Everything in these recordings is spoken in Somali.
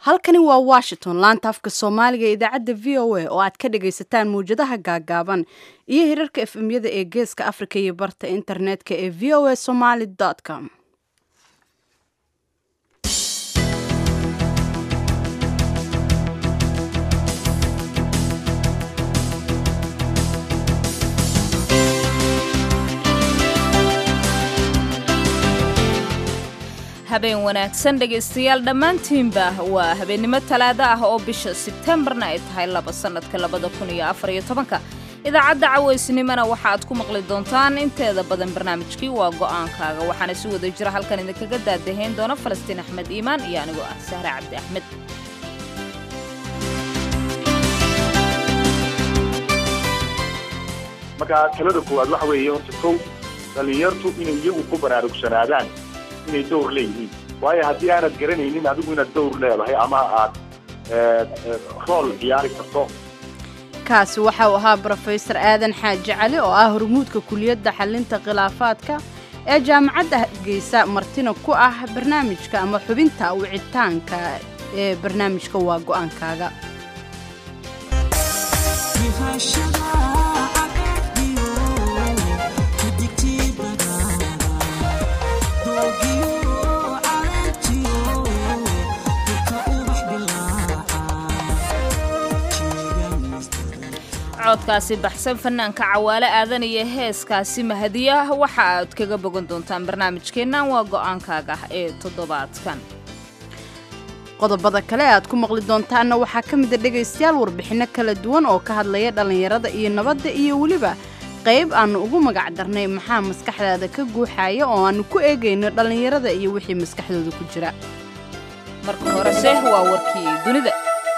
halkani waa washington laanta afka soomaaliga ee idaacadda v o a oo aad ka dhagaysataan mawjadaha gaagaaban iyo hirarka efemyada ee geeska afrika iyo barta internetka ee v o a somaly com habeen wanaagsan dhegaystayaal dhammaantiinba waa habeennimo talaado ah oo bisha sebtembarna ay tahay laba sannadka labada kun iyo afar iyo tobanka idaacadda cawaysnimona waxa aad ku maqli doontaan inteeda badan barnaamijkii waa go'aankaaga waxaana si wada jira halkan idinkaga daadahayn doona falastiin axmed iimaan iyo anigoo ah sahre cabdi axmed marka talada koowaad waxa weeye horta kow dhallinyartu inay iyagu ku baraarugsanaadaan inay dowr leeyihiin waayo haddii aanad garanaynin adigu inaad dowr leedahay ama aad rool ciyaari karto kaasi waxa uu ahaa brofesor aadan xaaji cali oo ah hormuudka kuliyadda xalinta khilaafaadka ee jaamacadda hargeysa martina ku ah barnaamijka ama xubinta wicitaanka ee barnaamijka waa go'aankaaga codkaasi baxsan fanaanka cawaale aadan iyo heeskaasi mahadiya waxa aad kaga bogan doontaan barnaamijkeennan waa go'aankaaga ee toddobaadkan qodobada kale aad ku maqli doontaanna waxaa ka mida dhegaystayaal warbixinno kala duwan oo ka hadlaya dhallinyarada iyo nabadda iyo weliba qayb aannu ugu magac darnay maxaa maskaxdaada ka guuxaya oo aannu ku eegayno dhallinyarada iyo wixii maskaxdooda ku jira marka horese waa warkii dunida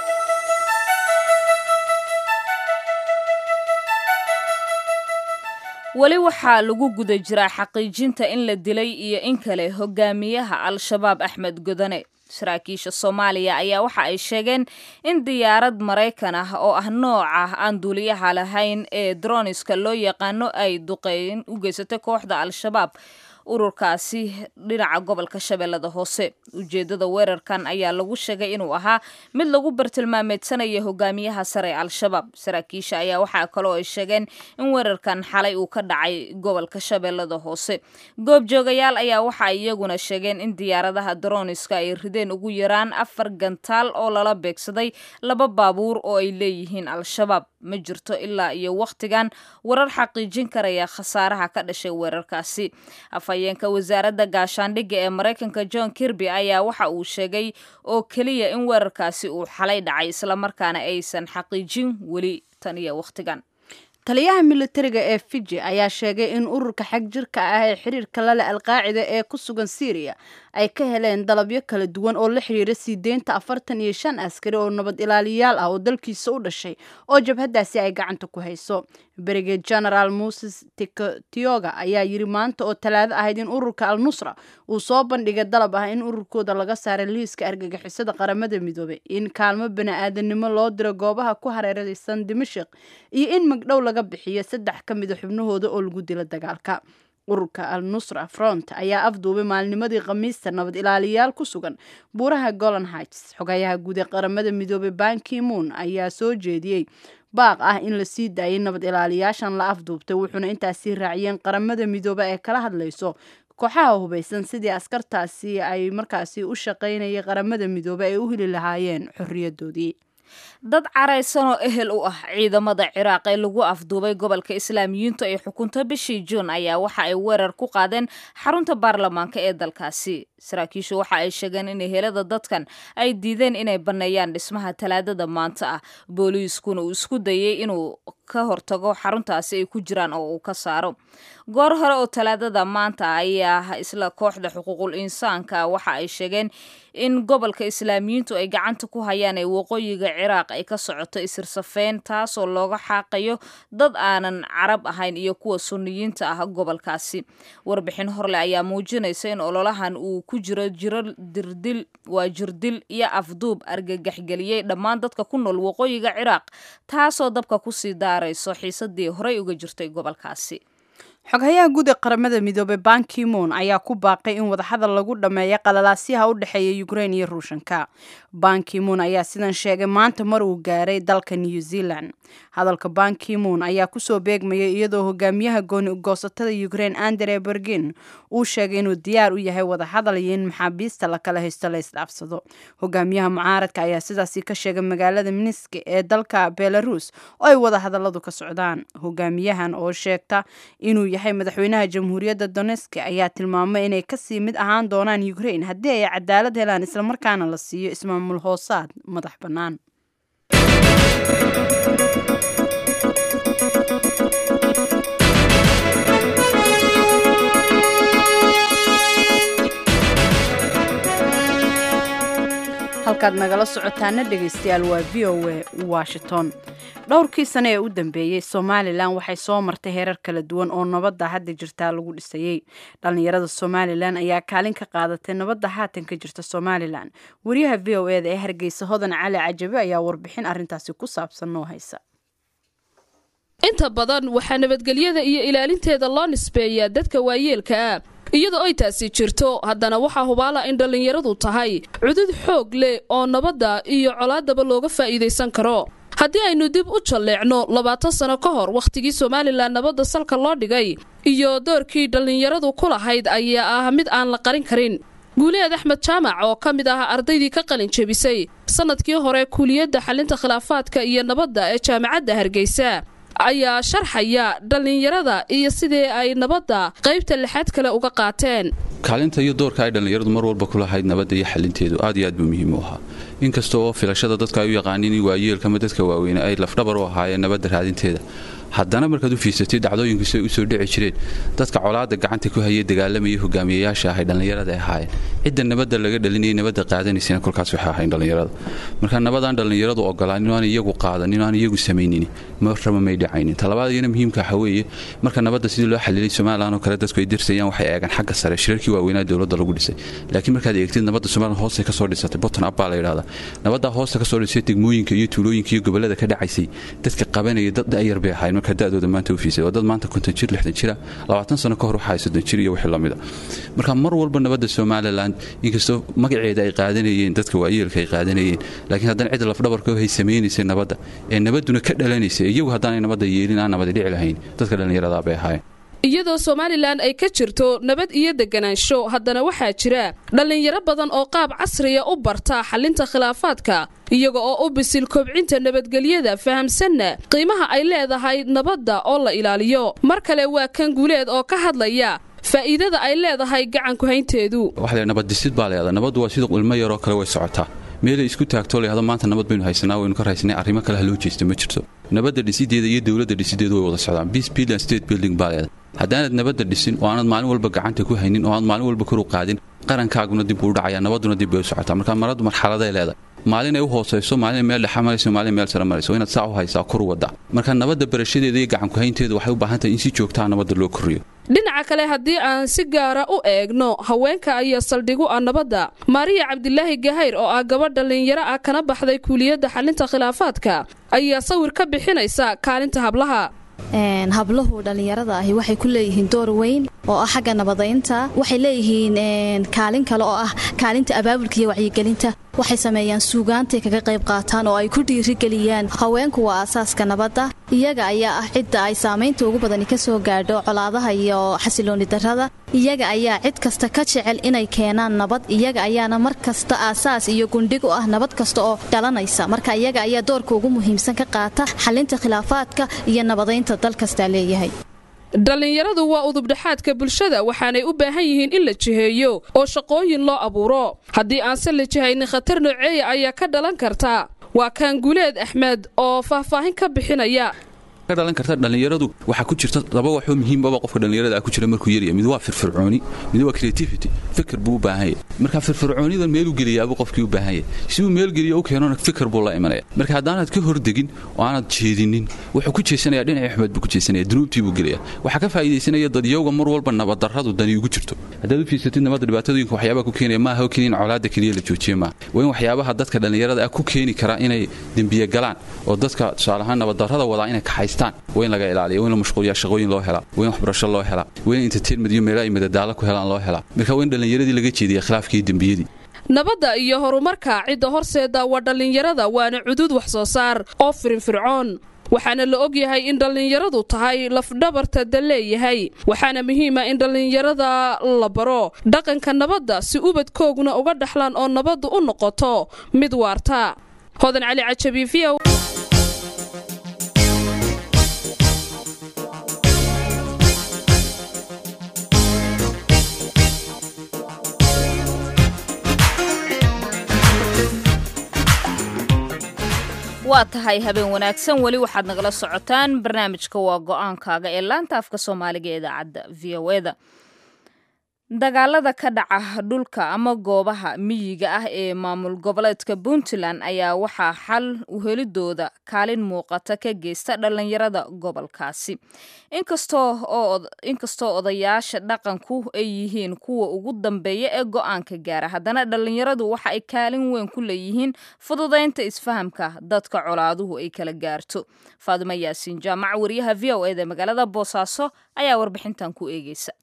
weli waxaa lagu guda jiraa xaqiijinta in la dilay iyo in kale hogaamiyaha al-shabaab axmed godane saraakiisha soomaaliya ayaa waxa ay sheegeen in diyaarad maraykan ah oo ah nooca aan duuliyaha lahayn ee droniska loo yaqaano ay duqeyn u geysatay kooxda al-shabaab ururkaasi dhinaca gobolka shabeellada hoose ujeeddada weerarkan ayaa lagu sheegay inuu ahaa mid lagu bartilmaameedsanaya hogaamiyaha sare al-shabaab saraakiisha ayaa waxaa kaloo ay sheegeen in weerarkan xalay uu ka dhacay gobolka shabeellada hoose goobjoogayaal ayaa waxa ay iyaguna sheegeen in diyaaradaha droniska ay rideen ugu yaraan afar gantaal oo lala beegsaday laba baabuur oo ay leeyihiin al-shabaab ma jirto ilaa iyo wakhtigan warar xaqiijin karaya khasaaraha ka dhashay weerarkaasi afhayeenka wasaaradda gaashaandhigga ee maraykanka john kirby ayaa waxa uu sheegay oo keliya in weerarkaasi uu xalay dhacay islamarkaana aysan xaqiijin weli tan iyo wakhtigan taliyaha militariga ee fiji ayaa sheegay in ururka xag jirka ah ee xiriirka lale alqaacida ee ku sugan syriya ay ka heleen dalabyo kala duwan oo la xiriira sii deynta afartan iyo shan askari oo nabad ilaaliyaal ah oo dalkiisa u dhashay oo jabhaddaasi ay gacanta ku hayso brigade general moses tikotioga ayaa yiri maanta oo talaado ahayd in ururka al nusra uu soo bandhigay dalab ah in ururkooda laga saaray liiska argagixisada qaramada midoobay in kaalmo bani-aadanimo loo diro goobaha ku hareeraysan dimashik iyo in magdhow laga bixiyo saddex ka mida xubnahooda oo lagu dilo dagaalka ururka al nusra front ayaa afduubay maalnimadii khamiista nabad ilaaliyaal ku sugan buuraha golan hights xogayaha guud ee qaramada midoobay banki moon ayaa soo jeediyey baaq ah in la sii daayay nabad ilaaliyaashan la afduubtay wuxuuna intaasii raaciyeen qaramada midoobe ee kala hadlayso kooxaha hubaysan sidii askartaasi ay markaasi u shaqaynayay qaramada midoobe ay u heli lahaayeen xorriyadoodii dad caraysan oo ehel u ah ciidamada ciraaq ee lagu afduubay gobolka islaamiyiintu ay xukunto bishii juun ayaa waxa ay weerar ku qaadeen xarunta baarlamaanka ee dalkaasi saraakiishu waxa ay sheegeen in ehelada dadkan ay diideen inay banneeyaan dhismaha talaadada maanta ah booliiskuna uu isku dayay inuu ka hortago xaruntaasi ay ku jiraan oo uu ka saaro goor hore oo talaadada maanta ayaa isla kooxda xuquuqul insaanka waxa ay sheegeen in gobolka islaamiyiintu ay gacanta ku hayaan ee waqooyiga ciraaq ay ka socoto isirsafeyn taasoo looga xaaqayo dad aanan carab ahayn iyo kuwa sunniyiinta ah gobolkaasi warbixin horle ayaa muujinaysa in ololahan uu ku jiro jiro dirdil waa jirdil iyo afduub argagaxgeliyey dhammaan dadka ku nool waqooyiga ciraaq taasoo dabka kusii daarayso xiisadii horey uga jirtay gobolkaasi xoghayaha guud ee qaramada midoobey bankimoon ayaa ku baaqay in wadahadal lagu dhammeeyo qalalaasyaha u dhexeeya ukrein iyo ruushanka bankimoon ayaa sidan sheegay maanta mar uu gaaray dalka new zealand hadalka bankimoon ayaa kusoo beegmayay iyadoo hogaamiyaha gooni goosatada ukrein andre bergin uu sheegay inuu diyaar u yahay wadahadal iyo in maxaabiista lakala haysto la isdhaafsado hogaamiyaha mucaaradka ayaa sidaasi ka sheegay magaalada minisk ee dalka belarus oo ay wadahadaladu ka socdaan hogaamiyahan oo sheegta inuu yahay madaxweynaha jamhuuriyadda donesk ayaa tilmaamay inay kasii mid ahaan doonaan ukrain haddii ay cadaalad helaan islamarkaana la siiyo ismaamul hoosaad madax bannaan halkaad nagala socotaana dhegaystayaal waa v o a washington dhowrkii sane ee u dambeeyey somalilan waxay soo martay heerar kala duwan oo nabadda hadda jirtaa lagu dhisayey dhallinyarada somalilan ayaa kaalin ka qaadatay nabadda haatan ka jirta somalilan wariyaha v o eda ee hargeysa hodan cali cajabe ayaa warbixin arrintaasi ku saabsan noo haysa inta badan waxaa nabadgelyada iyo ilaalinteeda loo nisbeeyaa dadka waayeelka ah iyadoo ay taasi jirto haddana waxaa hubaala in dhallinyaradu tahay cudud xoog leh oo nabadda iyo colaadaba looga faa'iidaysan karo haddii aynu dib u jalleecno labaatan sano ka hor wakhtigii somalilan nabadda salka loo dhigay iyo doorkii dhallinyaradu ku lahayd ayaa ah mid aan la qarin karin guuleed axmed jaamac oo ka mid ah ardaydii ka qalin jebisay sannadkii hore kuuliyadda xalinta khilaafaadka iyo nabadda ee jaamacadda hargeysa ayaa sharxaya dhallinyarada iyo sidii ay nabadda qaybta lixaad kale uga qaateen kaalinta iyo doorka ay dhallinyaradu mar walba ku lahayd nabadda iyo xalinteedu aad iyo aad buu muhiim u ahaa inkasta oo filashada dadka ay u yaqaaniin in waayeelkama dadka waaweyne ay lafdhabar u ahaayeen nabadda raadinteeda haddana markaad u fiirsatay dhacdooyinkiisu ay u soo dhici jireen dadka colaadda gacanta ku hayay dagaalamaya hogaamiyayaasha ahay dhallinyarada ay ahaayeen cidda nabadda laga dhalinayay nabadda qaadanaysana kolkaas waxay ahayn dhallinyarada marka nabadaan dhallinyaradu ogolaan inaan iyagu qaadan inaan iyagu samaynin marraba may dhacaynin talabaad iyana muhiimka waxa weeye marka nabadda sidii loo xalilay somalilan oo kale dadku ay dirsayaan waxay eegaan xagga sare shirarkii waaweynaa dowladda lagu dhisay laakiin markaad eegtid nabadda somalilan hoostay kasoo dhisatay botton up baa la yidhahdaa nabaddaa hoosta kasoo dhisay degmooyinka iyo tuulooyinka iyo gobollada ka dhacaysay dadka qabanaya dad da'yar bay ahayn marka da'dooda maanta u fiisay waa dad maanta konton jir lixdan jira labaatan sano ka hor waxaa soddon jir iyo wixii lamida marka mar walba nabadda somalilan inkastoo magaceeda ay qaadanayeen dadka waayeelka ay qaadanayeen laakiin haddana cidda lafdhabarka hay samaynaysay nabadda ee nabadduna ka dhalanaysay iyagu haddaanay nabadda yeelin aan nabadi dhici lahayn dadka dhallinyaradaa bay ahaayeen iyadoo somalilan ay ka jirto nabad iyo deganaansho haddana waxaa jira dhallinyaro badan oo qaab casriya u barta xalinta khilaafaadka iyaga oo u bisil kobcinta nabadgelyada fahamsanna qiimaha ay leedahay nabadda oo la ilaaliyo mar kale waa kan guuleed oo ka hadlaya faa'iidada ay leedahay gacanku haynteedu waxa nabaddisid baa leedahay nabaddu waa sida ilmo yaroo kale way socotaa meelay isku taagtoo layhahdo maanta nabad baynu haysanaa waynu ka raysnay arrimo kale ha loo jeesta ma jirto nabadda dhisideeda iyo dowladda dhisideedu way wada socdaan peace building and state building baa leedahay haddaanad nabadda dhisin oo aanad maalin walba gacanta ku haynin oo aanad maalin walba kor u qaadin qarankaaguna dib uu dhacaya nabadduna dib bay u socotaa marka maradu marxaladay leedahay maalin ay u hoosayso maalin meel dhexa marayso maalin meel sare marayso inaad saa u haysaa kor u waddaa marka nabadda barashadeeda iyo gacanku haynteeda waxay u baahan tahay in si joogtaa nabadda loo koriyo dhinaca kale haddii aan si gaara u eegno haweenka ayaa saldhigu ah nabadda maariya cabdilaahi gahayr oo ah gabadh dhallinyaro ah kana baxday kuuliyadda xalinta khilaafaadka ayaa sawir ka bixinaysa kaalinta hablaha hablahu dhallinyarada ahi waxay ku leeyihiin door weyn oo ah xagga nabadaynta waxay leeyihiin kaalin kale oo ah kaalinta abaabulka iyo wacyigelinta waxay sameeyaan suugaantay kaga qayb qaataan oo ay ku dhiirigeliyaan haweenku waa aasaaska nabadda iyaga ayaa ah cidda ay saamaynta ugu badani ka soo gaadho colaadaha iyo xasilooni darrada iyaga ayaa cid kasta ka jecel inay keenaan nabad iyaga ayaana mar kasta aasaas iyo gundhig u ah nabad kasta oo dhalanaysa marka iyaga ayaa doorka ugu muhiimsan ka qaata xalinta khilaafaadka iyo nabadaynta dal kastaa leeyahay dhallinyaradu waa udubdhexaadka bulshada waxaanay u baahan yihiin in la jiheeyo oo shaqooyin loo abuuro haddii aanse la jihaynin khatar nooceeya ayaa ka dhalan karta waa kaan guuleed axmed oo faahfaahin ka bixinaya ka dhalan karta dhallinyaradu waxaa ku jirta laba waxoo muhiimbaba qofka dhallinyarada ku jira markuu yarya mid waa firfircooni mid waa creativity fikir buu u baahan yahay marka firfircoonidan meeluu geliyaabuu qofkii u baahan yahay si uu meel geliyo u keenona fikir buu la imanaya marka haddaanad ka hordegin oo aanad jeedinin wuxuu ku jeesanaya dhinaci axmed buu ku jeesanaya dunuubtii buu gelaya waxaa ka faa'iidaysanaya dadyowga mar walba nabaddarradu dani ugu jirto haddaad u fiirsatid nabadda dhibaatooyinka waxyaabaha ku keenaya maaha oo keliya in colaadda keliya la joojiye maaha waa in waxyaabaha dadka dhallinyarada ah ku keeni kara inay dembiye galaan oo dadka tusaale ahaan nabaddarrada wadaa inay kaxaystaan waa in laga ilaaliya waa in la mashquuliyaa shaqooyin loo helaa waa in waxbarasho loo helaa waa in entertainment iyo meelaha ay madadaalo ku helaan loo helaa marka waa in dhallinyaradii laga jeediya khilaafkii iyo dembiyadii nabadda iyo horumarka cidda horseeda waa dhallinyarada waana cudud wax soo saar oo firinfircoon waxaana la og yahay in dhallinyaradu tahay lafdhabarta da leeyahay waxaana muhiima in dhallinyarada la baro dhaqanka nabadda si ubadkooguna uga dhaxlaan oo nabaddu u noqoto mid waarta hodan cali cajabi v waa tahay habeen wanaagsan weli waxaad nagala socotaan barnaamijka waa go-aankaaga ee laanta afka soomaaliga ee idaacadda v o eda dagaalada ka dhaca dhulka ama goobaha miyiga ah ee maamul goboleedka puntland ayaa waxaa xal uhelidooda kaalin muuqata ka geysta dhallinyarada gobolkaasi inkastoo odayaasha dhaqanku ay yihiin kuwa ugu dambeeya ee go-aanka gaara haddana dhallinyaradu waxa ay kaalin weyn ku leeyihiin fududaynta isfahamka dadka colaaduhu ay kala gaarto faadimo yaasiin jaamac wariyaha v o eda magaalada boosaaso ayaa warbixintan ku eegeysa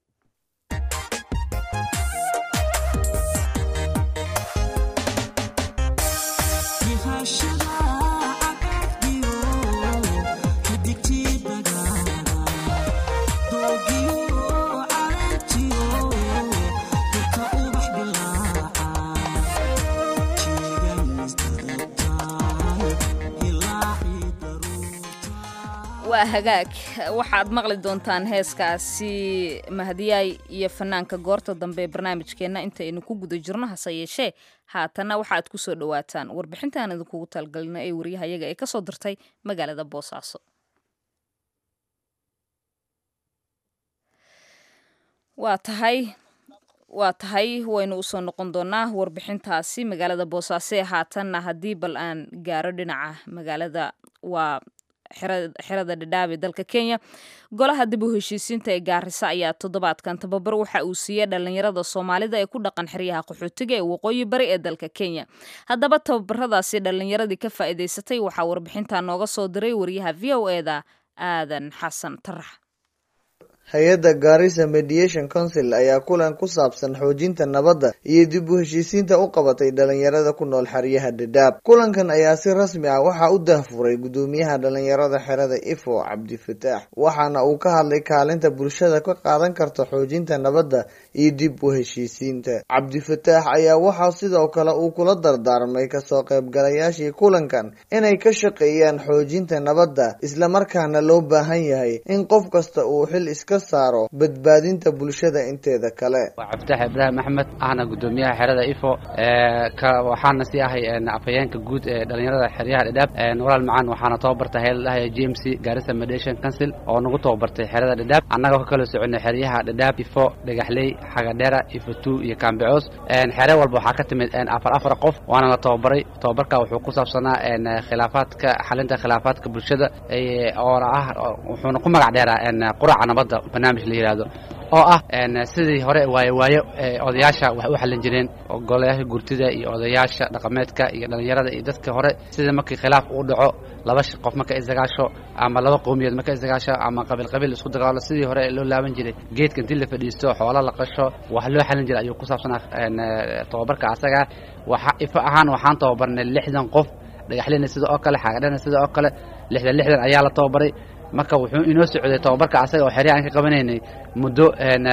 waa hagaag waxaad maqli doontaan heeskaasi mahadiyaay iyo fanaanka goorta dambe ee barnaamijkeenna intaynu ku guda jirno hase yeeshee haatanna waxaad ku soo dhowaataan warbixintaan idinkugu talgalina ee waryahayaga ee kasoo dirtay magaalada boosaaso waa tahay waa tahay waynu usoo noqon doonaa warbixintaasi magaalada boosaaso ee haatanna haddii bal aan gaaro dhinaca magaalada waa xerada dhadhaab ee dalka kenya golaha dib u heshiisiinta ee gaarisa ayaa toddobaadkan tababar waxa uu siiyey dhallinyarada soomaalida ee ku dhaqan xeryaha qaxootiga ee waqooyi bari ee dalka kenya haddaba tababaradaasi dhallinyaradii ka faa'iidaysatay waxaa warbixintaa nooga soo diray wariyaha v o eda aadan xasan tarax hay-adda gaarisa mediation council ayaa kulan ku saabsan xoojinta nabadda iyo dib u heshiisiinta u qabatay dhalinyarada ku nool xeryaha dhadhaab kulankan ayaa si rasmi ah waxaa u dahfuray gudoomiyaha dhalinyarada xerada ifo cabdifataax waxaana uu ka hadlay kaalinta bulshada ka qaadan karta xoojinta nabadda iyo dib u heshiisiinta cabdifataax ayaa waxaa sidoo kale uu kula dardaarmay kasoo qaybgalayaashii kulankan inay ka shaqeeyaan xoojinta nabadda islamarkaana loo baahan yahay in qof kasta uu xil iska saaro badbaadinta bulshada inteeda kale waa cabditax ibraahim axmed ahna gudoomiyaha xerada ifo waxaana sii ahay afhayeenka guud ee dhalinyarada xeryaha dhadhaab walaal macaan waxaana tababartay hayladahaya j m c gaarisa mediation council oo nagu tababartay xerada dhadhaab annagoo ka kala soconay xeryaha dhadhaab ifo dhagaxley xagadheera ifo two iyo kaambicoos xere walba waxaa ka timid afar afar qof waana la tababaray tababarka wuxuu ku saabsanaa khilaafaadka xalinta khilaafaadka bulshada oona ah wuxuuna ku magac dheeraa quraca nabadda barnaamij la yidhaahdo oo ah sidii hore waayo waayo odayaasha wax u xallin jireen golayaasha gurtida iyo odayaasha dhaqameedka iyo dhallinyarada iyo dadka hore sidii markii khilaaf uu dhaco laba qof marka isdagaasho ama laba qowmiyeed marka isdagaasho ama qabiil qabiil isku dagaalo sidii hore loo laaban jiray geedka intii la fadhiisto xoolo la qasho wax loo xallin jiray ayuu ku saabsanaa tababarka asaga waxa ifo ahaan waxaan tababarnay lixdan qof dhagaxleyna sida oo kale xaagadhana sida oo kale lixdan lixdan ayaa la tababaray marka wuxuu inoo socday tababarka asaga oo xerya aan ka qabanaynay muddo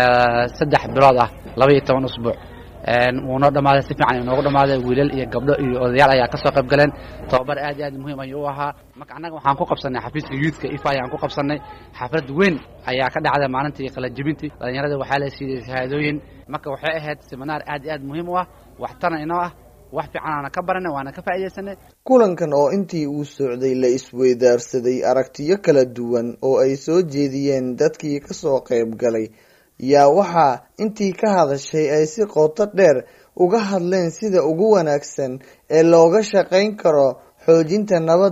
saddex bilood ah laba iyo toban usbuuc wuunoo dhammaaday si fiican inoogu dhammaaday wiilal iyo gabdho iyo odayaal ayaa kasoo qayb galeen tababar aad iyo aad muhiim ayuu u ahaa marka annaga waxaan ku qabsanay xafiiska youthka ifa ayaan ku qabsanay xaflad weyn ayaa ka dhacday maalintii qalajibintii dhalinyarada waxaa la siiyey shahaadooyin marka waxay ahayd siminaar aad iyo aad muhiim u ah waxtana inoo ah wax fiican aana ka baranay waana ka faa'iidaysanay kulankan oo intii uu socday la isweydaarsaday aragtiyo kala duwan oo ay soo jeediyeen dadkii kasoo qayb galay yaa waxaa intii ka hadashay ay si qoto dheer uga hadleen sida ugu wanaagsan ee looga shaqayn karo xoojinta nabadda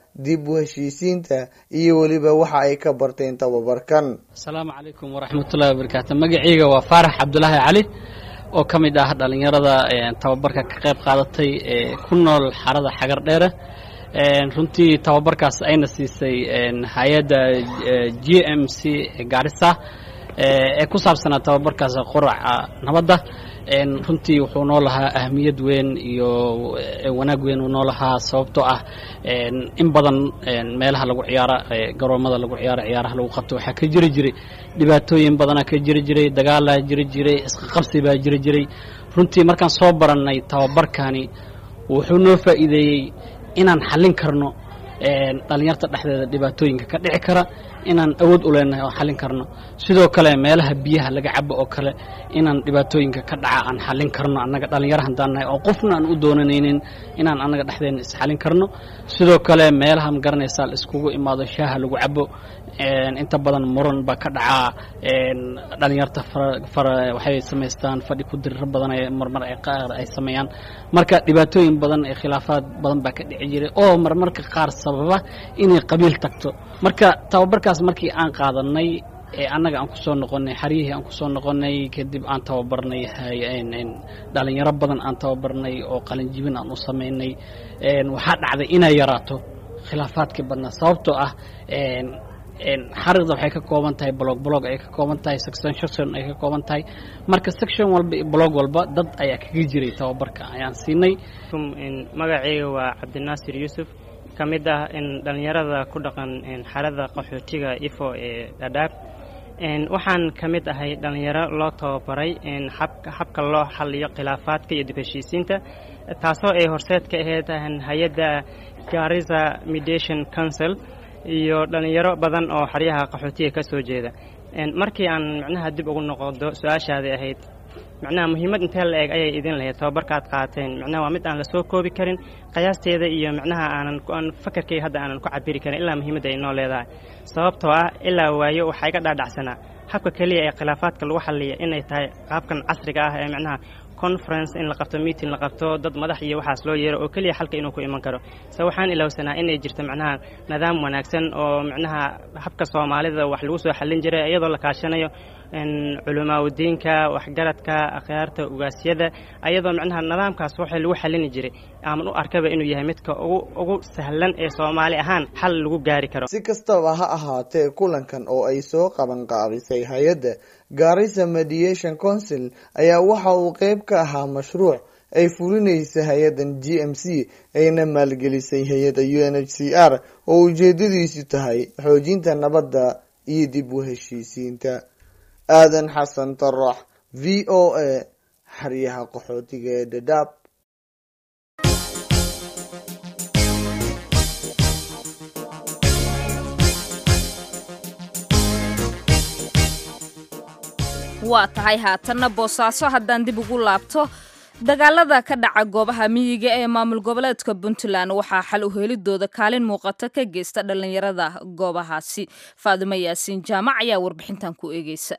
dib u heshiisiinta iyo weliba waxa ay ka barteen tababarkan asalaamu calaykum waraxmatullahi wabarakaatu magaceyga waa faarax cabdulaahi cali oo ka mid ah dhallinyarada tababarka ka qayb qaadatay ee ku nool xarada xagar dheere runtii tababarkaas ayna siisay hay-adda g m c gaarisa ee ku saabsanaa tababarkaas quraca nabadda runtii wuxuu noo lahaa ahmiyad weyn iyo wanaag weyn uu noo lahaa sababtoo ah in badan meelaha lagu ciyaaro garoomada lagu ciyaaro ciyaaraha lagu qabto waxaa ka jiri jiray dhibaatooyin badanaa ka jiri jiray dagaalaa jiri jiray isqaqabsi baa jiri jiray runtii markaan soo barannay tababarkani wuxuu noo faa'iideeyey inaan xallin karno dhalinyarta dhexdeeda dhibaatooyinka ka dhici kara inaan awood u leenahay oo xallin karno sidoo kale meelaha biyaha laga cabo oo kale inaan dhibaatooyinka ka dhaca aan xallin karno annaga dhallinyaro haddaan nahay oo qofna aan u doonanaynin inaan annaga dhexdeena isxallin karno sidoo kale meelaha ma garanaysaa la iskugu imaado shaaha lagu cabo inta badan muran baa ka dhacaa dhalinyarta fara waxay samaystaan fadhi ku diriro badan ee marmar ay qaar ay sameeyaan marka dhibaatooyin badan ee khilaafaad badan baa ka dhici jiray oo marmarka qaar sababa inay qabiil tagto marka tababarkaas markii aan qaadanay ee annaga aan kusoo noqonay xaryihii aan kusoo noqonay kadib aan tababarnay dhalinyaro badan aan tababarnay oo qalinjibin aan u samaynay waxaa dhacday inay yaraato khilaafaadkii badnaa sababtoo ah xariqda waxay ka kooban tahay blog blog ay ka kooban tahay section section ay ka kooban tahay marka section walba iyo blog walba dad ayaa kaga jiray tababarka ayaan siinay magacayga waa cabdinaasir yuusuf ka mid ah dhalinyarada ku dhaqan xarada qaxootiga ifo ee dhadhaab waxaan ka mid ahay dhalinyaro loo tababaray habka loo xaliyo khilaafaadka iyo dib heshiisiinta taasoo ay horseed ka ahayd hay-adda garisa mediation council iyo dhalinyaro badan oo xaryaha qaxootiga ka soo jeeda markii aan micnaha dib ugu noqodo su-aashaadii ahayd micnaha muhiimad intee la eg ayay idin lahayd tababarkaad qaateen micnaha waa mid aan lasoo koobi karin qiyaasteeda iyo micnaha aanan fakarkayga hadda aanan ku cabiri karin ilaa muhiimadda ay noo leedahay sababtoo ah ilaa waayo waxaa iga dhaadhacsanaa habka keliya ee khilaafaadka lagu xaliya inay tahay qaabkan casriga ah ee micnaha conference in la qabto meeting la qabto dad madax iyo waxaas loo yeero oo keliya xalka inuu ku iman karo se waxaan ilowsanaa inay jirto micnaha nidaam wanaagsan oo micnaha habka soomaalida wax lagu soo xallin jiray iyadoo la kaashanayo culimaaudiinka waxgaradka akhyaarta ugaasyada ayadoo micnaha nidaamkaas waxa lagu xallini jiray aaman u arkaba inuu yahay midka ugu ugu sahlan ee soomaali ahaan xal lagu gaari karo si kastaba ha ahaatee kulankan oo ay soo qaban qaabisay hay-adda garissa mediation council ayaa waxa uu qeyb ka ahaa mashruuc ay fulinaysa hay-addan g m c ayna maalgelisay hay-adda u n h c r oo ujeedadiisu tahay xoojinta nabadda iyo dib u heshiisiinta aadan xasan tarax v o a xeryaha qaxootiga ee dhadhaab waa tahay haatanna boosaaso haddaan dib ugu laabto dagaalada ka dhaca goobaha miyiga ee maamul goboleedka puntland waxaa xal u helidooda kaalin muuqata ka geysta dhallinyarada goobahaasi faadimo yaasiin jaamac ayaa warbixintan ku eegeysa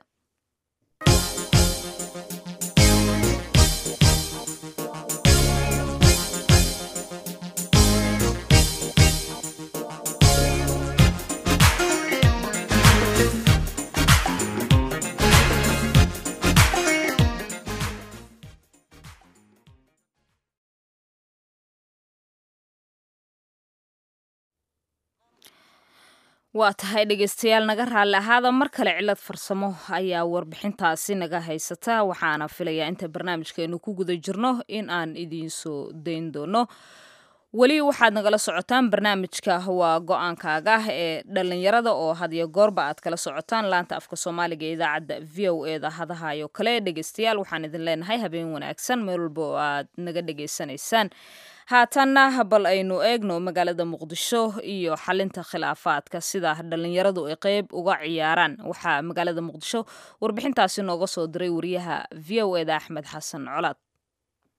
waa tahay dhegeystayaal naga raalli ahaada mar kale cilad farsamo ayaa warbixintaasi naga haysata waxaana filayaa inta barnaamijkeenu ku guda jirno in aan idiinsoo dayn doono weli waxaad nagala socotaan barnaamijka waa go-aankaaga ee dhalinyarada oo hadiyo goorba aad kala socotaan laanta afka soomaaliga ee idaacadda v o eda hadahayo kale dhegeystayaal waxaan idin leenahay habeen wanaagsan meel walba oo aad naga dhegeysanaysaan haatanna bal aynu eegno magaalada muqdisho iyo xalinta khilaafaadka sida dhalinyaradu ay qeyb uga ciyaaraan waxaa magaalada muqdisho warbixintaasi nooga soo diray wariyaha v o eda axmed xasan colaad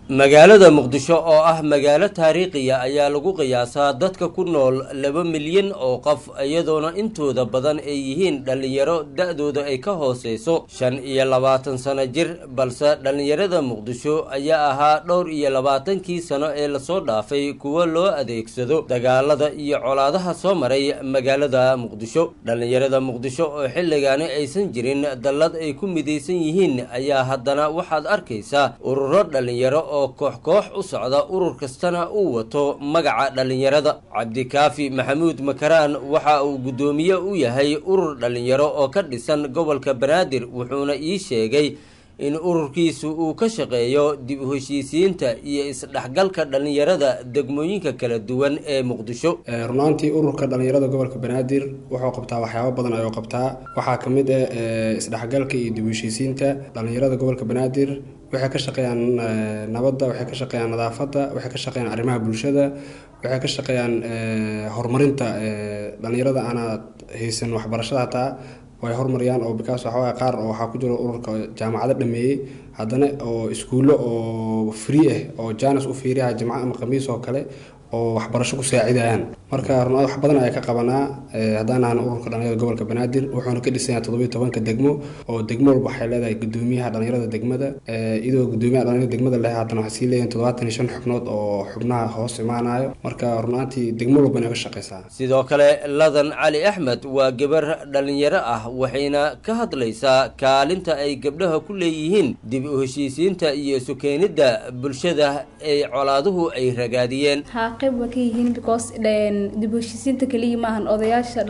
magaalada muqdisho oo ah magaalo taariikhiya ayaa lagu qiyaasaa dadka ku nool laba milyan oo qof iyadoona intooda badan ay yihiin dhallinyaro da-dooda ay ka hooseyso shan iyo labaatan sano jir balse dhallinyarada muqdisho ayaa ahaa dhowr iyo labaatankii sano ee lasoo dhaafay kuwa loo adeegsado dagaalada iyo colaadaha soo maray magaalada muqdisho dhallinyarada muqdisho oo xilligaani aysan jirin dallad ay ku midaysan yihiin ayaa haddana waxaad arkaysaa ururo dhallinyaro oo koox koox u socda urur kastana uu wato magaca dhallinyarada cabdikaafi maxamuud makaraan waxa uu guddoomiye u yahay urur dhallinyaro oo ka dhisan gobolka banaadir wuxuuna ii sheegay in ururkiisu uu ka shaqeeyo dib u heshiisiinta iyo isdhexgalka dhallinyarada degmooyinka kala duwan ee muqdisho runaantii ururka dhallinyarada gobolka banaadir wuxuu qabtaa waxyaabo badan ayuu qabtaa waxaa ka mid ah isdhexgalka iyo dib u heshiisiinta dhallinyarada gobolka banaadir waxay ka shaqeeyaan nabadda waxay ka shaqeeyaan nadaafadda waxay ka shaqeeyaan arrimaha bulshada waxay ka shaqeeyaan horumarinta dhallinyarada aanaad haysan waxbarashada hataa way horumariyaan oo bikaas waxawaaye qaar oo waxaa ku jiro ururka jaamacado dhameeyey haddana oo iskuullo oo free ah oo jaanis u fiiriyaha jimco ama khamiis oo kale oo waxbarasho ku saacidayaan marka runaad wax badan ayaa ka qabanaa haddaan ahan ururka dhalinyarada gobolka banaadir wuxuuna ka dhisan yahay toddobiyo tobanka degmo oo degmo walba waxay leedahay gudoomiyaha dhalinyarada degmada iyadoo gudoomiyaha dhalinyarada degmada leh haddana waxay sii leeyihin toddobaatan iyo shan xubnood oo xubnaha hoos imaanayo marka runaantii degmo walba inay ka shaqeysaa sidoo kale ladan cali axmed waa gabar dhallinyaro ah waxayna ka hadlaysaa kaalinta ay gabdhaha ku leeyihiin dib u heshiisiinta iyo sukeenidda bulshada ay colaaduhu ay ragaadiyeen qayb waa ka yihiin because dib u heshiisiinta keliya maahan odayaasha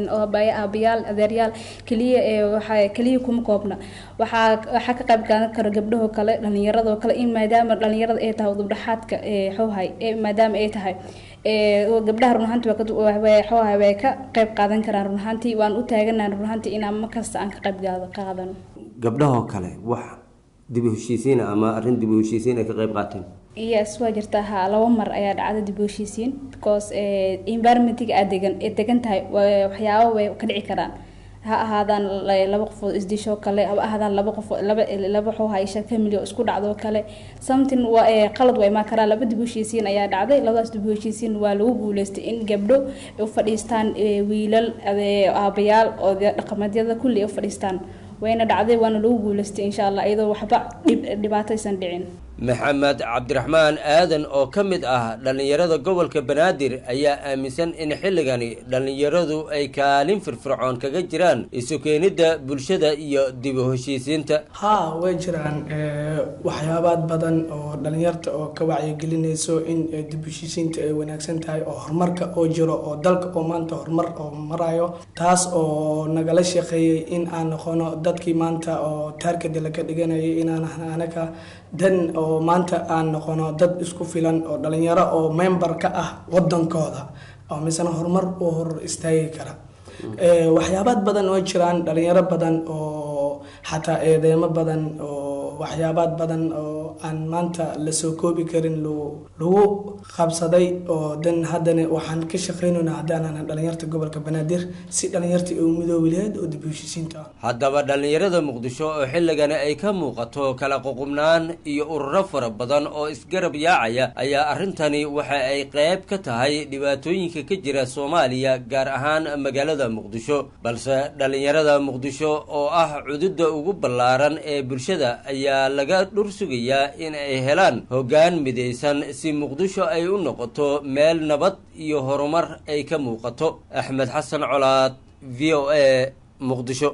aabayaal adeeryaal keliya waxaa keliya kuma koobna waxaa waxaa ka qayb qaadan kara gabdhahoo kale dhallinyaradoo kale in maadaama dhallinyarada ay tahay udubdhaxaadka xowhay maadaama ay tahay gabdhaha run ahaanti xoohay way ka qayb qaadan karaan run ahaantii waan u taaganaha run ahaantii inaan markasta aan ka qayb qaadano gabdhahoo kale wax dib u heshiisiin ama arrin dib u heshiisiin ay ka qayb qaateen yes waa jirtaa ha laba mar ayaa dhacda dib u heshiisiin because environmentiga aad degan ee degan tahay waxyaabo way ka dhici karaan ha ahaadaan laba qofood isdishoo kale ha ahaadaan laba qof laba laba xoo haysha family oo isku dhacdo kale something waa qalad waa imaan karaa laba dib u heshiisiin ayaa dhacday labadaas dib u heshiisiin waa lagu guuleystay in gabdho u fadhiistaan wiilal aabayaal oo dhaqameedyada kulli u fadhiistaan wayna dhacday waana lagu guuleystay insha allah iyadoo waxba dhibaato aysan dhicin maxamed cabdiraxmaan aadan oo ka mid ah dhallinyarada gobolka banaadir ayaa aaminsan in xilligani dhallinyaradu ay kaalin firfircoon kaga jiraan isu keenidda bulshada iyo dib u heshiisiinta haa way jiraan waxyaabaad badan oo dhallinyarta oo ka wacyigelinayso in dib u heshiisiinta ay wanaagsan tahay oo horumarka oo jiro oo dalka oo maanta horumar oo marayo taas oo nagala shaqeeyey in aan noqono dadkii maanta oo taarkada laga dhiganayay inaan anaga dan oo maanta aan noqono dad isku filan oo dhalinyaro oo member ka ah wadankooda oo misena horumar u hor istaagi kara waxyaabaad badan oo jiraan dhalinyaro badan oo xataa eedeemo badan oo waxyaabaad badan oo aan maanta lasoo koobi karin lagu qabsaday oo dan haddana waxaan ka shaqeynayna haddaanan dhalinyarta gobolka banaadir si dhalinyarta u midoobi lahayd oo dib u heshiisiinta ah haddaba dhallinyarada muqdisho oo xilligani ay ka muuqato kala ququbnaan iyo ururo fara badan oo isgarab yaacaya ayaa arrintani waxa ay qayb ka tahay dhibaatooyinka ka jira soomaaliya gaar ahaan magaalada muqdisho balse dhallinyarada muqdisho oo ah cududda ugu ballaaran ee bulshada ayaa laga dhur sugayaa in ay helaan hoggaan midaysan si muqdisho ay u noqoto meel nabad iyo horumar ay ka muuqato axmed xasan colaad v o a muqdisho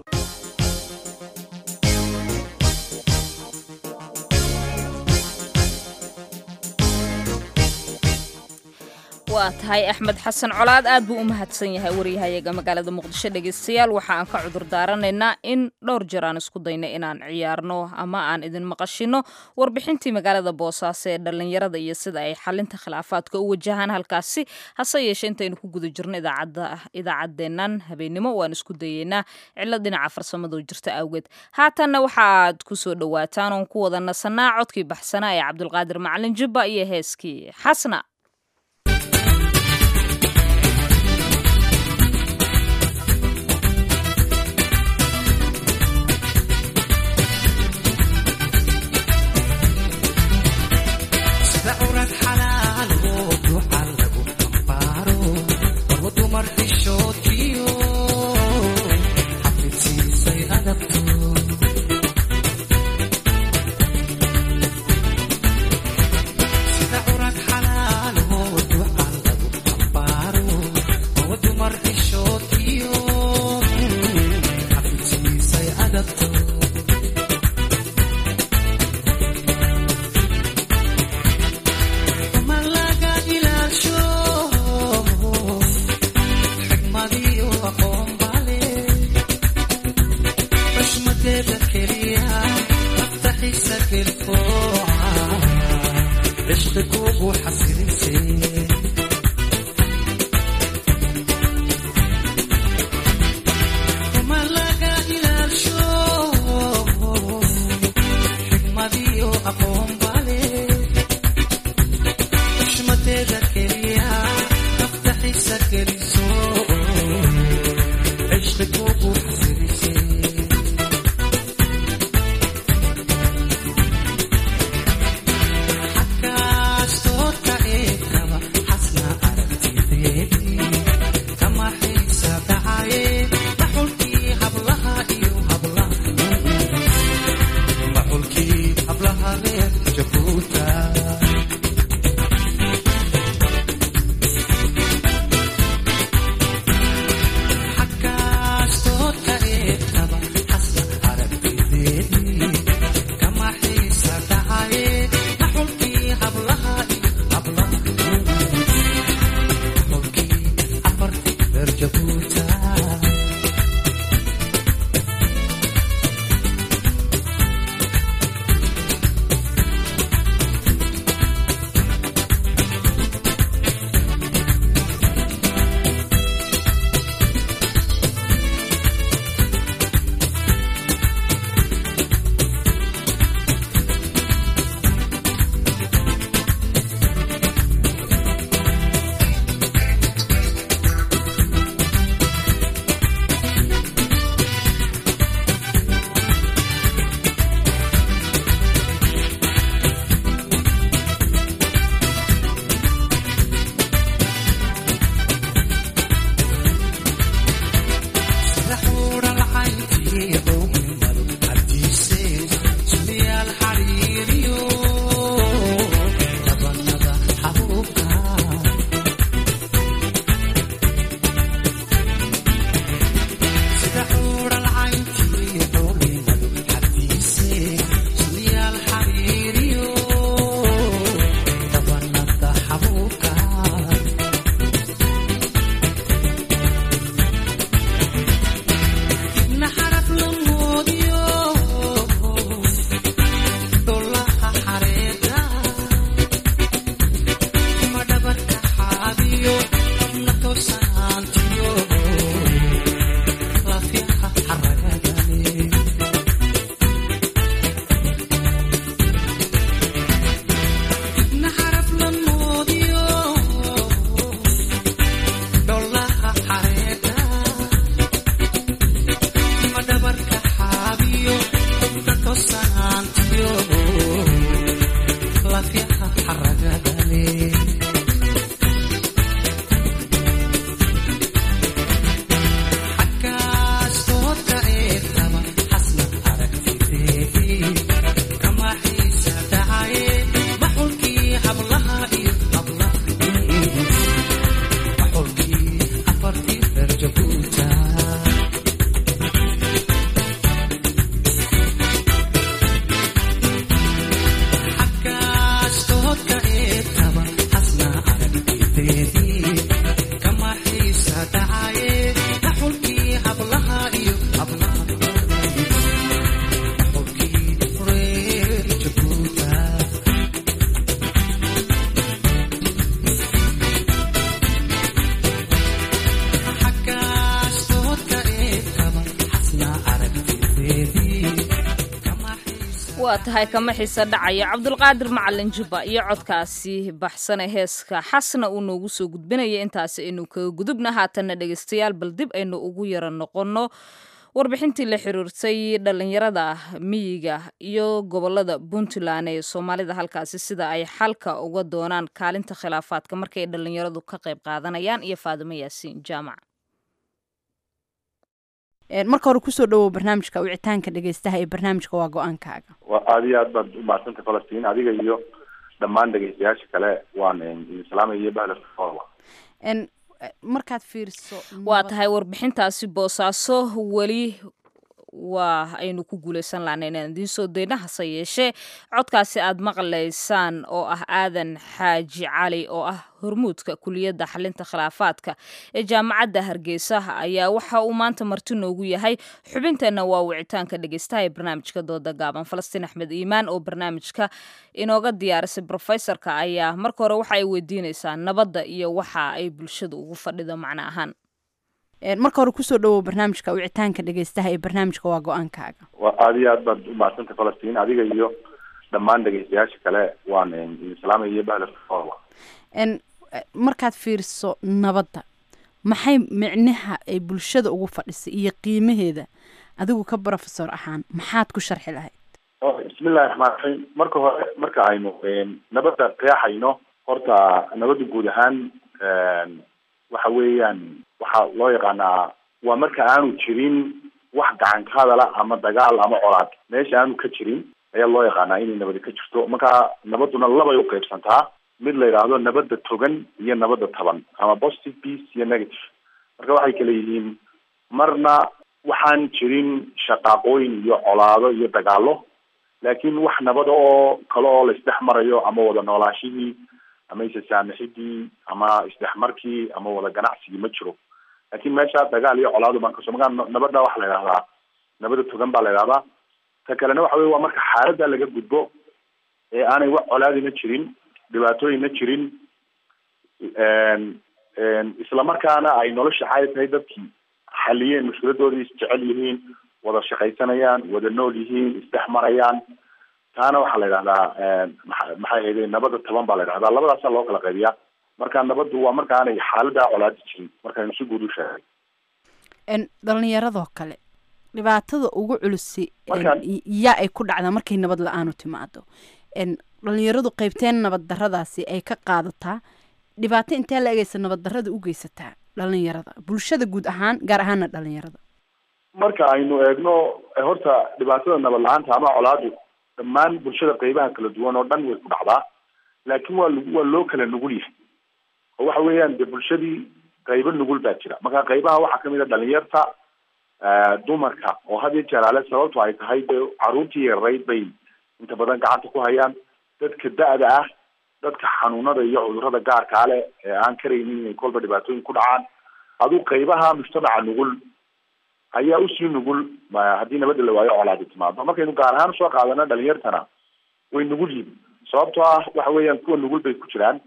waa tahay axmed xasan colaad aad buu u mahadsan yahay waryahayaga magaalada muqdisho dhegeystayaal waxa aan ka cudur daaranaynaa in dhowr jeer aan isku dayna inaan ciyaarno ama aan idin maqashino warbixintii magaalada boosaaso ee dhallinyarada iyo sida ay xalinta khilaafaadka u wajahaan halkaasi hase yeeshee intaynu ku guda jirno idaacadeennan habeennimo waan isku dayeynaa cilo dhinaca farsamado jirta awgeed haatanna waxaaad ku soo dhowaataan oon ku wada nasanaa codkii baxsanaa ee cabdulqaadir macalin jubba iyo heeskii xasna waa tahay kama xiise dhacaya cabdulqaadir macalin jubba iyo codkaasi baxsane heeska xasna uu noogu soo gudbinaya intaasi aynu kaga gudubna haatanna dhegaystayaal bal dib aynu ugu yara noqonno warbixintii la xiriirtay dhallinyarada miyiga iyo gobolada puntland ee soomaalida halkaasi sida ay xalka uga doonaan kaalinta khilaafaadka markay dhallinyaradu ka qayb qaadanayaan iyo faadimo yaasiin jaamac marka hore kusoo dhawow barnaamijka wicitaanka dhegeystaha ee barnaamijka waa go-aankaaga waa aada iyo aad baad umahadsantay falastiin adiga iyo dhammaan dhegeystayaasha kale waan idin salaamaya iyo bahla markaad fiiriso waa tahay warbixintaasi boosaaso weli waa aynu ku guulaysan lahna inaan idiin soo dayna hase yeeshee codkaasi aad maqlaysaan oo ah aadan xaaji cali oo ah hormuudka kuliyadda xalinta khilaafaadka ee jaamacadda hargeysa ayaa waxa uu maanta marti noogu yahay xubinteenna waa wicitaanka dhegeystaha ee barnaamijka dooda gaaban falastiin axmed iimaan oo barnaamijka inooga diyaarisay brofesorka ayaa marka hore waxa ay weydiinaysaa nabadda iyo waxa ay bulshada ugu fadhido macno ahaan marka hore kusoo dhawow barnaamijka wicitaanka dhegeystaha ee barnaamijka waa go-aankaaga waa aada iyo aad baad umahadsanta falastiin adiga iyo dhammaan dhegeystayaasha kale waan idin salaamaya iyo bahla markaad fiiriso nabadda maxay micnaha ay bulshada ugu fadhisay iyo qiimaheeda adigu ka brofesor ahaan maxaad ku sharxi lahayd bismillahi raxmaan raxiim marka hore marka aynu nabadda qeexayno horta nabadda guud ahaan waxa weeyaan waxaa loo yaqaanaa waa marka aanu jirin wax gacan ka hadala ama dagaal ama colaad meesha aanu ka jirin ayaa loo yaqaanaa inay nabadi ka jirto marka nabaduna labay uqeybsantaa mid la yidhaahdo nabadda togan iyo nabadda taban ama positive peace iyo negative marka waxay kala yihiin marna waxaan jirin shaqaaqooyin iyo colaado iyo dagaalo laakiin wax nabada oo kale oo la isdhex marayo ama wada noolaashihii ama isasaamixidii ama isdhexmarkii ama wada ganacsigii ma jiro laakiin meesha dagaal iyo colaado baan kasoo magaa nabadda waxa la yidhahdaa nabadda togan baa la yidhahdaa ta kalena waxa wey waa marka xaaladda laga gudbo ee aanay wax colaadina jirin dhibaatooyinna jirin islamarkaana ay nolosha caadi tahay dadkii xaliyeen mushkiladoodii isjecel yihiin wada shaqaysanayaan wada nool yihiin isdhex marayaan taana waxaa la yidhahdaa maxay ahayde nabadda taban baa la yidhahdaa labadaasaa loo kala qaybiyaa marka nabaddu waa marka aanay xaalada colaadi jirin markaynu si guud u sheegay dhalinyaradoo kale dhibaatada ugu culusi yaa ay ku dhacdaa markay nabad la-aanu timaado dhalinyaradu qaybteen nabad daradaasi ay ka qaadataa dhibaato intee la egeysa nabad darada u geysataa dhalinyarada bulshada guud ahaan gaar ahaana dhalinyarada marka aynu eegno horta dhibaatada nabad la-aanta ama colaadu dhammaan bulshada qeybaha kala duwan oo dhan way ku dhacdaa laakiin waa waa loo kala nugul yahay oo waxa weeyaan dee bulshadii qaybo nugul baa jira marka qaybaha waxaa kamid a dhalinyarta dumarka oo had iyo jeeraale sababtu ay tahay dee caruurtii yarayd bay inta badan gacanta ku hayaan dadka da-da ah dadka xanuunada iyo cudurada gaarkaa leh ee aan karaynin inay kolba dhibaatooyin ku dhacaan aduu qaybaha mujtamaca nugul ayaa usii nugul haddii nabadda la waayo colaadi timaado markaynu gaar ahaan soo qaadana dhalinyartana way nugul yihin sababtoo ah waxa weeyaan kuwa nugul bay ku jiraan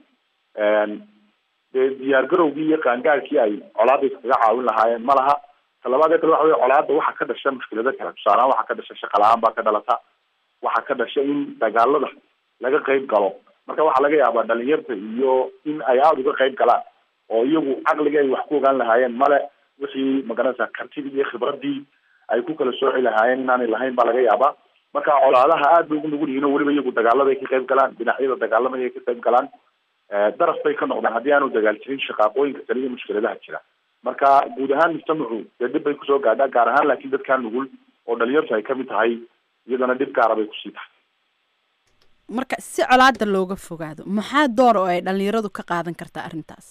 dee diyaar garowgii iyo qaangaarkii ay colaaday kaga caawin lahaayeen ma laha talabaad ee kale waxa wey colaada waxaa ka dhasha mushkilado kale tusaalehaan waxaa ka dhasha shaqa la-aan baa ka dhalata waxaa ka dhasha in dagaalada laga qayb galo marka waxaa laga yaabaa dhalinyarta iyo in ay aada uga qayb galaan oo iyagu caqligii ay wax ku ogaan lahaayeen male wixii magaranaysa kartidii iyo khibradii ay ku kala sooci lahaayeen inaanay lahayn baa laga yaabaa marka colaadaha aad bay ugu nugul yihiin oo weliba iyagu dagaalada ay ka qayb galaan dhinacyada dagaalamaya ay ka qayb galaan daraf bay ka noqdaan haddii aanu dagaal jirin shaqaaqooyinka kale iyo mushkiladaha jira marka guud ahaan mujtamacu dee dhib bay kusoo gaadhaa gaar ahaan laakiin dadkaa nugul oo dhalinyartu ay kamid tahay iyadana dhib gaara bay kusii tahay marka si colaada looga fogaado maxaa door oo ay dhalinyaradu ka qaadan kartaa arrintaas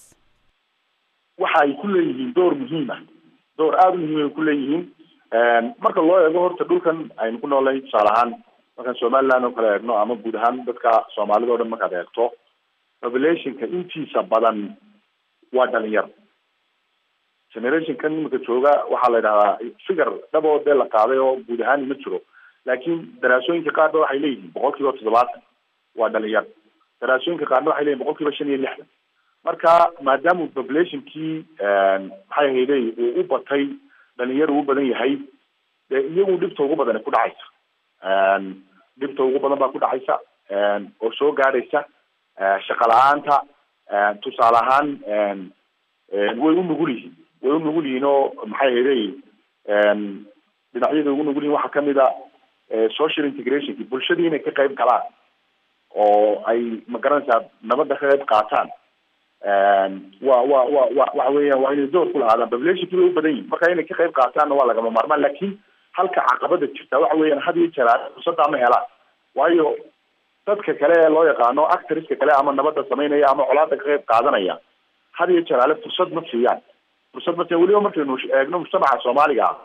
waxa ay ku leeyihiin door muhiim ah door aada u muhiim ay ku leeyihiin marka loo eego horta dhulkan aynu ku noolnahay tusaale ahaan markaan somaliland oo kale eegno ama guud ahaan dadka soomaalida o dhan markaad eegto populationka intiisa badan waa dhalinyaro generationkan imika jooga waxaa la yidhahdaa figar dhaboo dee la qaaday oo guud ahaan ma jiro laakiin daraasooyinka qaarna waxay leeyihiin boqol kiiba toddobaatan waa dhalinyaro daraasooyinka qaarna waxay leeyihin boqol kiiba shan iyo lixdan marka maadaama populationkii maxay hayday uu u batay dhalinyaro u badan yahay dee iyagu dhibta ugu badan ku dhacaysa dhibta ugu badan baa ku dhacaysa oo soo gaadhaysa shaqa la-aanta tusaale ahaan way u nugul yihiin way u nugul yihiin oo maxay hayday dhinacyada ugu nugul yihin waxaa kamid a social integrationki bulshadii inay ka qayb galaan oo ay magaranaysaa nabadda ka qayb qaataan wa wa wa wa waxa weeyaan waa inay door ku lahaadaan populationki bay u badan yihin marka inay ka qayb qaataanna waa lagama maarmaan lakin halka caqabada jirta waxa weeyaan had iyo jeer fursadda ma helaan waayo dadka kale ee loo yaqaano actoriska kale ama nabadda samaynaya ama colaada ka qayb qaadanaya had iyo jeer ale fursad ma siiyaan fursad ma siiyaan weliba markaynu eegno mujtamaca soomaaliga ah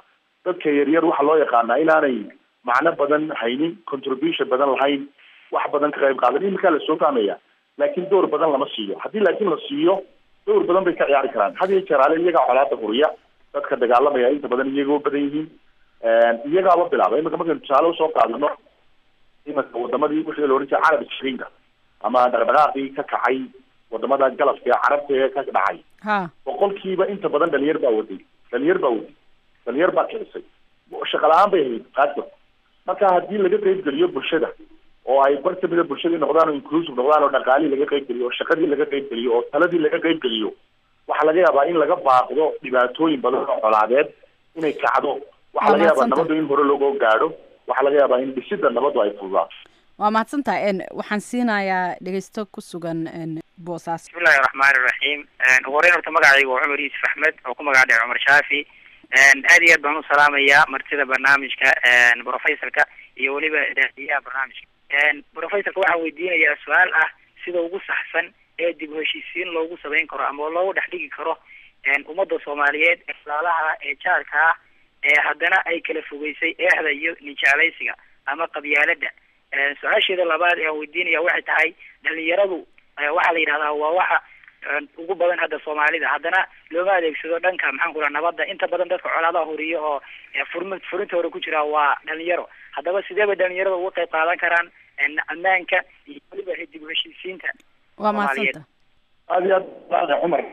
dadka yaryar waxaa loo yaqaanaa inaanay macno badan haynin contribution badan lahayn wax badan ka qayb qaadan iminkaa lasoo fahmaya laakiin door badan lama siiyo haddii laakiin la siiyo door badan bay ka ciyaari karaan had iyo jeeraale iyagaa colaada huriya dadka dagaalamaya inta badan iyagoo badan yihiin iyagaaba bilaaba imika markaynu tusaale usoo qaadano iminka wadamadii wixii la ohan jiray carab shrinka ama dhaqdhaqaaqii ka kacay wadamada galabka ee carabta ee ka dhacay ha boqolkiiba inta badan dhalinyar baa waday dhalinyar baa waday dhalinyar baa kicisay shaqa la-aan bay ahayd qaadka marka haddii laga qeyb geliyo bulshada oo ay bar kamida bulshadii noqdaan oo inclusive noqdaan oo dhaqaalihii laga qeyb geliyo oo shaqadii laga qeyb geliyo oo taladii laga qeyb geliyo waxaa laga yaabaa in laga baaqdo dhibaatooyin badan oo colaadeed inay kacdo waxaa laga yaabaa nabadu in hore looga gaadho waxaa laga yaabaa in dhisida nabadu ay fududaato waa mahadsantahay n waxaan siinayaa dhegeysto ku sugan n boosaas bismillahi raxmaani raxiim ugu horeyn horta magacaygu waa cumar yuusuf axmed oo ku magac dheh cumar shaafi aad iyo aad baan u salaamayaa martida barnaamijka professorka iyo weliba daadiyaha barnaamijka professorka waxaan weydiinayaa su-aal ah sida ugu saxsan ee dib u heshiisiin loogu samayn karo ama loogu dhex dhigi karo ummadda soomaaliyeed ee walaalaha ee jaarka ah ee haddana ay kala fogeysay eexda iyo nijeclaysiga ama qabyaalada su-aasheeda labaad ee aan weydiinaya waxay tahay dhalinyaradu waxaa la yidhahdaa waa waxa ugu badan hadda soomaalida haddana looma adeegsado dhanka maxaan ku raha nabadda inta badan dadka colaadaha horiyo oo furmi furinta hore ku jira waa dhalinyaro haddaba sidee bay dhalinyarada uga qayb qaadan karaan ammaanka iyo weliba dib u heshiisiinta waa mahadsanta aad iyo aad baa cumar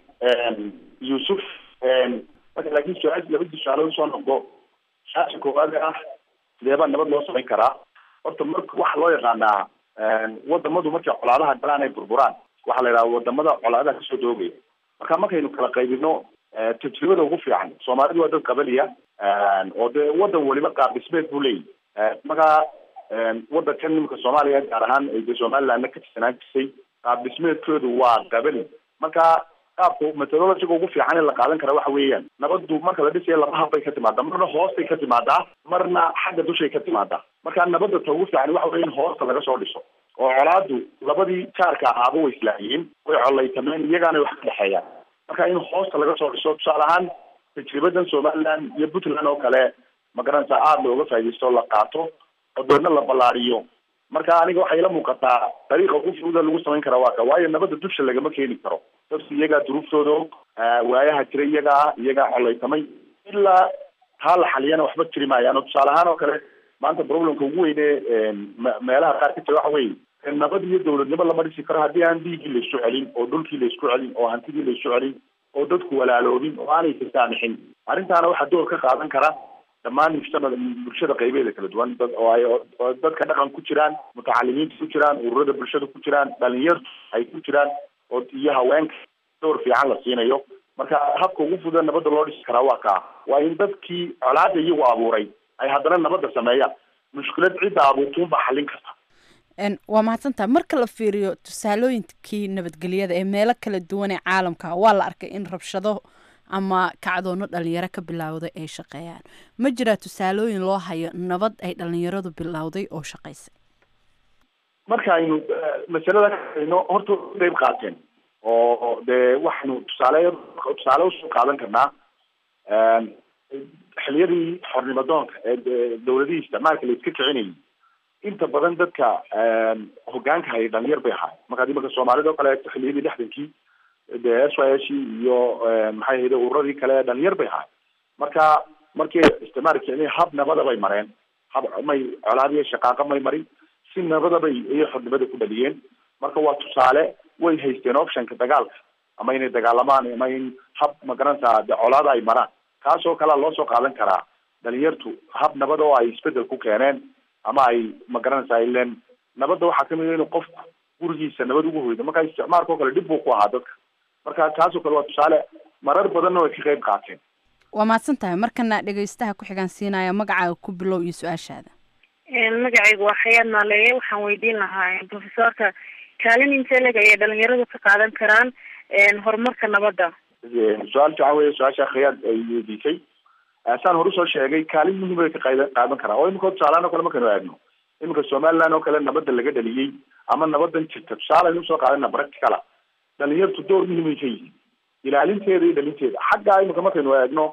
yuusuf marka laakiin su-aal labadii su-aalood usoo noqdo su-aasha koowaad ah sidee baa nabad loo samayn karaa horta marka waxa loo yaqaanaa wadamadu markay colaadaha galaan ay burburaan waxaa la yidhaha wadamada colaadaha kasoo doogaya marka markaynu kala qaybino tajribada ugu fiican soomaalidu waa dad qabaliya oo dee wadan waliba qaab dhismeed buu leeyahy marka wadankan nimanka soomaaliya gaar ahaan ay dee somalilandna ka tirsanaan jirtay qaab dhismeedkoodu waa qabali marka qaabka methodologiga ugu fiican ee la qaadan kara waxa weeyaan nabadu marka la dhisayo laba habbay ka timaadaa marna hoostay ka timaadaa marna xagga dushay ka timaadaa marka nabada ta ugu fiican waxa weya in hoosta laga soo dhiso oo colaadu labadii jaarka ahaaba way islaahiyeen way colaytameen iyagaana wax ka dhexeeyaan marka in hoosta laga soo dhiso tusaale ahaan tajribadan somaliland iyo puntland oo kale magaranaysa aada looga faaidaysto la qaato oo deedna la ballaariyo marka aniga waxay ila muuqataa dariiqa ugu fududa lagu samayn karaa waa ka waayo nabada dusha lagama keeni karo dadku iyagaa duruuftooda og waayaha jira iyagaa iyagaa colaytamay ilaa taa la xaliyana waxba jiri maayaan oo tusaale ahaan oo kale maanta problemka ugu weyne meelaha qaar ka jira waxa weye nabad iyo dawladnimo lama dhisi karo haddii aan dhiiggii laisku celin oo dhulkii laisku celin oo hantidii laisku celin oo dadku walaaloobin oo aanay tasaamixin arrintaana waxaa door ka qaadan kara dhammaan mujtamada bulshada qaybeeda kala duwan dad oo ay oo dadka dhaqan ku jiraan mutacalimiinta ku jiraan ururada bulshada ku jiraan dhalinyartu ay ku jiraan oo iyo haweenka door fiican la siinayo marka habka ugu fuda nabadda loo dhisi karaa waa kaa waa in dadkii colaada iyagu abuuray ay haddana nabadda sameeyaan mushkilad cidda abuurtuun baa xallin karta waa mahadsantaha marka la fiiriyo tusaalooyinkii nabadgelyada ee meelo kala duwan ee caalamka waa la arkay in rabshado ama kacdoono dhalinyaro ka bilowday ay shaqeeyaan ma jiraa tusaalooyin loo hayo nabad ay dhalinyaradu bilowday oo shaqaysay marka aynu masalada kaayno horta qayb qaateen oo dee waxaynu tusaale tusaale usoo qaadan karnaa xiliyadii xornimadoonka ee dawladihii isticmaalka la iska kicinayay inta badan dadka hogaanka hayay dhalinyar bay ahaay markaad imanka soomaalida oo kale eegto xiliyadii lixdankii de s y s iyo maxay ahayde ururadii kale dhalinyar bay ahaay marka markii isticmaalka kicin hab nabada bay mareen hab may colaadiyo shaqaaqa may marin si nabadabay ayay xornimada ku dhaliyeen marka waa tusaale way haysteen optionka dagaalka ama inay dagaalamaan ama in hab magaranaysaa de colaada ay maraan kaas oo kalea loo soo qaadan karaa dhalinyartu hab nabad oo ay isbedel ku keeneen ama ay magaranaysaa ilen nabadda waxaa kamid a inuu qofku gurigiisa nabad ugu hoydo marka isticmaalka oo kale dhib buu ku ahaa dadka marka taasoo kale waa tusaale marar badanna way ka qayb qaateen waa mahadsan tahay markana dhegeystaha ku xigaan siinaya magacaaga ku bilow iyo su-aashaada magacaygu waa xayaad maaleeye waxaan weydiin lahaa profesorka kaalin intee leg ayay dhalinyaradu ka qaadan karaan horumarka nabadda su-aal fiican wey su-aasha khiyaad ay weydiisay saan hore usoo sheegay kaalin muhiim bay ka qaa qaadan karaa oo iminka tusaalehaan oo kale markaynu eegno iminka somaliland oo kale nabadda laga dhaliyey ama nabadan jirta tusaale aynu usoo qaadana practicala dhalinyartu door muhiimay ka yihiin ilaalinteeda iyo dhalinteeda xaggaa iminka markaynu eegno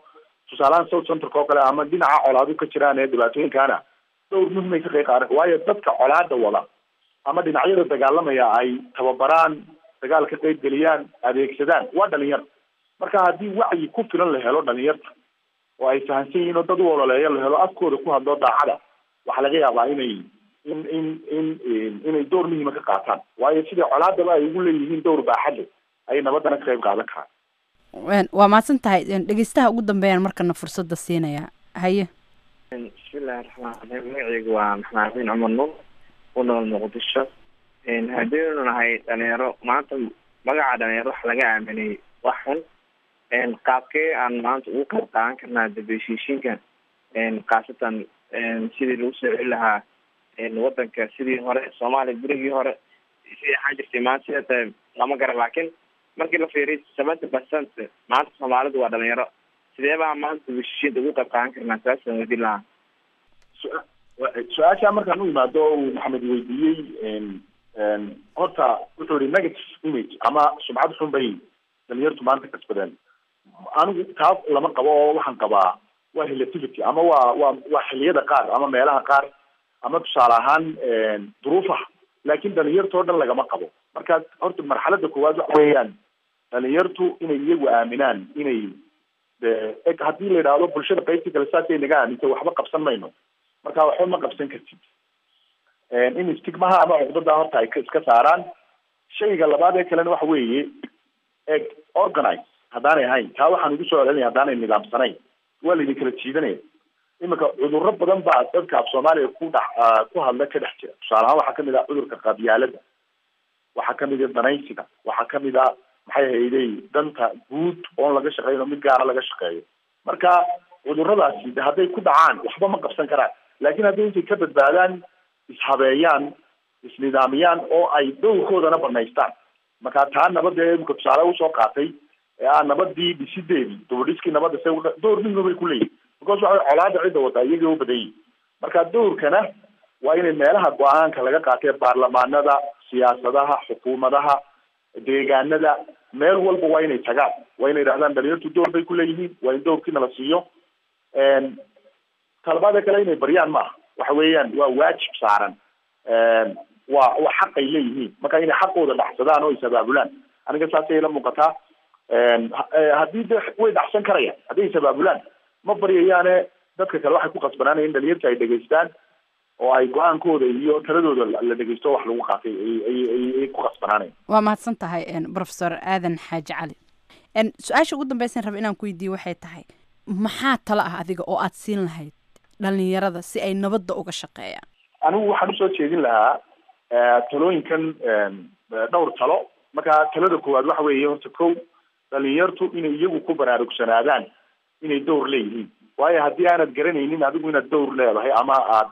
tusaalahaan south centerka oo kale ama dhinaca colaadu ka jiraan ee dhibaatooyinkaana dowr muhimay ka qayb qaadan waayo dadka colaada wada ama dhinacyada dagaalamaya ay tababaraan dagaal ka qayb geliyaan adeegsadaan waa dhalinyar marka haddii wacyi ku filan la helo dhalinyarta oo ay fahamsan yihiin oo dad u ololeeya la helo afkooda ku hadlo daacada waxaa laga yaabaa inay in in in inay door muhiima ka qaataan waayo sidai colaadaba ay ugu leeyihiin dowr baaxad leh ayay nabadana ka qayb qaadan karaan waa mahadsan tahay dhegeystaha ugu dambeeyaan markana fursadda siinayaa haye bismillahi raxmaan raxiim magaceygu waa maxamed xasin cumar nuur ku nool muqdisho haddaynu nahay dhalinyaro maanta magaca dhalinyaro waxa laga aaminay wax xun qaabkee aan maanta ugu qayb qaadan karnaa dambeshiishinka khaasatan sidii lagu soo celi lahaa wadanka sidii hore soomaaliya berigii hore sidii ahaan jirtay maanta sida tahay lama gara laakiin markii la fiiriy seventy percent maanta soomaalidu waa dhalinyaro sidee baa maanta dambeshiishinta ugu qayb qaadan karnaa saasaan weydiin lahaa su-aasha markaan u imaado uu maxamed weydiiyey horta wuxuu yihi negative image ama sumcad xun bay dhalinyartu maanta kasbadeen anigu taas lama qabo oo waxaan qabaa waa relativity ama waa waa waa xiliyada qaar ama meelaha qaar ama tusaale ahaan duruufaha laakin dhalinyarta oo dhan lagama qabo marka horta marxalada koowaad waxa weeyaan dhalinyartu inay iyagu aaminaan inay e haddii la yidhaahdo bulshada qaybtii kale saasay naga aamintay waxba qabsan mayno marka waxba ma qabsan kartid in stigmaha ama cuqdada horta ay iska saaraan shayga labaad ee kalena waxa weeye eg organize haddaanay ahayn taa waxaan igu soo celinaya haddaanay nidaamsanayn waa laydin kala jiidanaya iminka cudurro badan baa dadka af soomaaliya ku dhex ku hadla ka dhex jira tusaale ahaan waxaa kamid ah cudurka qabyaalada waxaa kamid ah danaysiga waxaa kamid ah maxay hayday danta guud oon laga shaqeyn oo mid gaara laga shaqeeyo marka cuduradaasi de hadday ku dhacaan waxba ma qabsan karaan laakiin hadday intay ka badbaadaan ishabeeyaan isnidaamiyaan oo ay dowrkoodana banaystaan marka taa nabada ee imika tusaale usoo qaatay ee ah nabadii dhisideedii dubadhiskii nabadda se dowr muhima bay kuleeyihin because waxa colaada cidda wataa iyagii u badan yihin marka dowrkana waa inay meelaha go-aanka laga qaatay baarlamaanada siyaasadaha xukuumadaha deegaanada meel walba waa inay tagaan waa inay idhahdaan dhalinyartu door bay kuleeyihiin waa in dowrkiina la siiyo talabaada kale inay baryaan maaha waxa weeyaan waa waajib saaran waa waa xaq ay leeyihiin marka inay xaqooda dhaxsadaan oo is-abaabulaan aniga saasay ila muuqataa haddii de way dhaxsan karayaan hadday is-abaabulaan ma baryayaane dadka kale waxay ku qasbanaanaya in dhalinyarta ay dhegaystaan oo ay go-aankooda iyo taladooda la dhegeysto wax lagu qaatay ay ku qasbanaanayan waa mahadsan tahay professor aadan xaaji cali su-aasha ugu dambeysan raba inaan ku weydiiye waxay tahay maxaa talo ah adiga oo aad siin lahayd dhalinyarada si ay nabadda uga shaqeeyaan anigu waxaan usoo jeedin lahaa talooyinkan dhowr talo marka talada koowaad waxa weeye horta kow dhalinyartu inay iyagu ku baraarugsanaadaan inay dowr leeyihiin waayo haddii aanad garanaynin adigu inaad dowr leedahay ama aad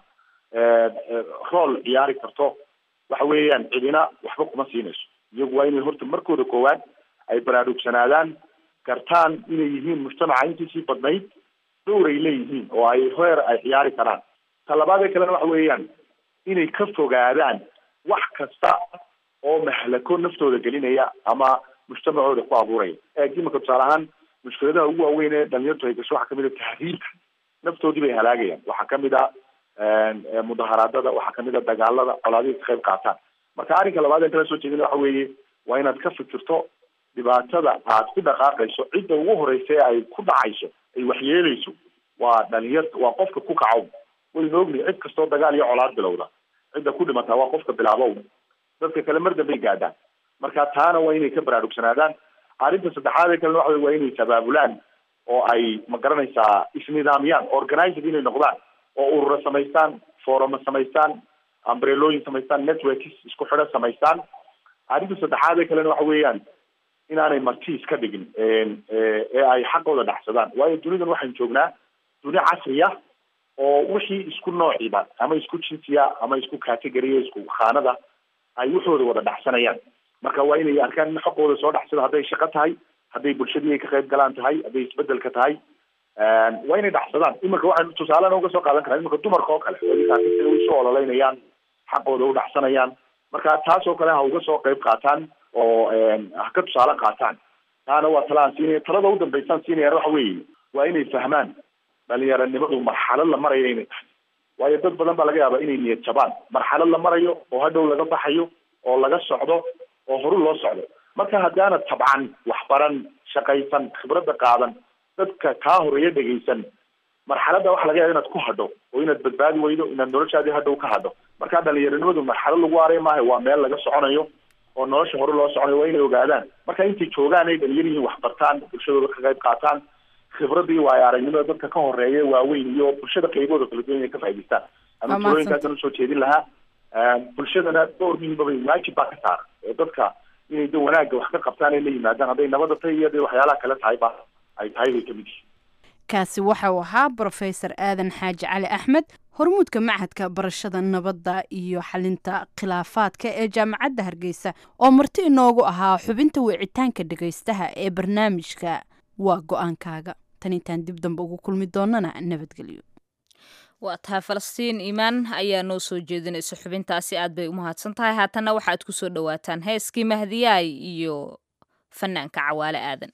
rool ciyaari karto waxa weeyaan cidina waxba kuma siinayso iyagu waa inay horta markooda koowaad ay baraarugsanaadaan gartaan inay yihiin mujtamaca intiisii badnayd dowr ay leeyihiin oo ay heer ay ciyaari karaan ta labaadee kalena waxa weeyaan inay ka fogaadaan wax kasta oo mahlako naftooda gelinaya ama mujtamacooda ku abuuraya eeg imika tusaale ahaan mushkiladaha ugu waaweyn ee dhalinyartu ay gasho waxaa kamid a tahriibka naftoodii bay halaagayaan waxaa kamid a mudaharaadada waxaa kamid a dagaalada colaadihii ka qayb qaataan marka arrinka labaad ee kala soo jeedin waxa weeye waa inaad ka fikirto dhibaatada aad ku dhaqaaqayso cidda ugu horeysa ee ay ku dhacayso ay waxyeeleyso waa dhalinyarta waa qofka ku kacow waynu ognahay cid kastoo dagaal iyo colaad bilowda cidda ku dhimataa waa qofka bilaabow dadka kale mar dambay gaadhaan marka taana waa inay ka baraarugsanaadaan arrinta saddexaad ee kalena waxa waa inay sabaabulaan oo ay ma garanaysaa isnidaamiyaan organized inay noqdaan oo urura samaystaan foruma samaystaan ambrelooyin samaystaan networks isku xidho samaystaan arrinta saddexaad ee kalena waxa weeyaan inaanay marti iska dhigin ee ay xaqooda dhaxsadaan waayo dunidan waxaynu joognaa duni casri ah oo wixii isku noociba ama isku jinsiya ama isku categoriya isku khaanada ay waxooda wada dhaxsanayaan marka waa inay arkaan in xaqooda soo dhaxsado hadday shaqo tahay hadday bulshadii ay ka qayb galaan tahay hadday isbedelka tahay waa inay dhaxsadaan iminka waxaan tusaalena uga soo qaadan karaa iminka dumarka oo kale way usoo ololeynayaan xaqooda u dhaxsanayaan marka taas oo kale ha uga soo qayb qaataan oo ha ka tusaale qaataan taana waa tala aan siinaya talada u dambeysaan siinayaan waxa weeye waa inay fahmaan dhalinyaranimadu marxalad la marayo inay tahay waayo dad badan baa laga yaabaa inay niyad jabaan marxalad la marayo oo hadhow laga baxayo oo laga socdo oo horu loo socdo marka haddaanad tabcan waxbaran shaqaysan khibradda qaadan dadka kaa horeeya dhegaysan marxaladda waxa laga yaaba inaad ku hadho oo inaad badbaadi weydo inaad noloshaadii hadhow ka hadho marka dhalinyaranimadu marxalad lagu aaray maaha waa meel laga soconayo oo nolosha hore loo soconayo waa inay ogaadaan marka intay joogaan ay dhalinyar yihiin wax bartaan bulshadooda ka qayb qaataan khibradii waayo aragnimada dadka ka horeeya waaweyn iyo bulshada qaybooda kala duwan inay ka faa'idaystaan ama Waa tirooyinkaasan usoo jeedin lahaa bulshadana door muhiimaba waajib baa ka saaran oo dadka inay da wanaagga wax ka qabtaan ay la yimaadaan hadday nabada tahay iyo hadday waxyaalaha kale tahay ba ay tahay bay kamid yihiin kaasi waxa uu ahaa brofesor aadan xaaji cali axmed hormuudka machadka barashada nabadda iyo xalinta khilaafaadka ee jaamacadda hargeysa oo marti inoogu ahaa xubinta wicitaanka dhegaystaha ee barnaamijka waa go-aankaaga tan intaan dib dambe ugu kulmi doonana nabadgelyo waa tahay falastiin iimaan ayaa noo soo jeedinaysa xubintaasi aad bay u mahadsan tahay haatanna waxaad ku soo dhowaataan heeskii mahdiyaay iyo fanaanka cawaale aadan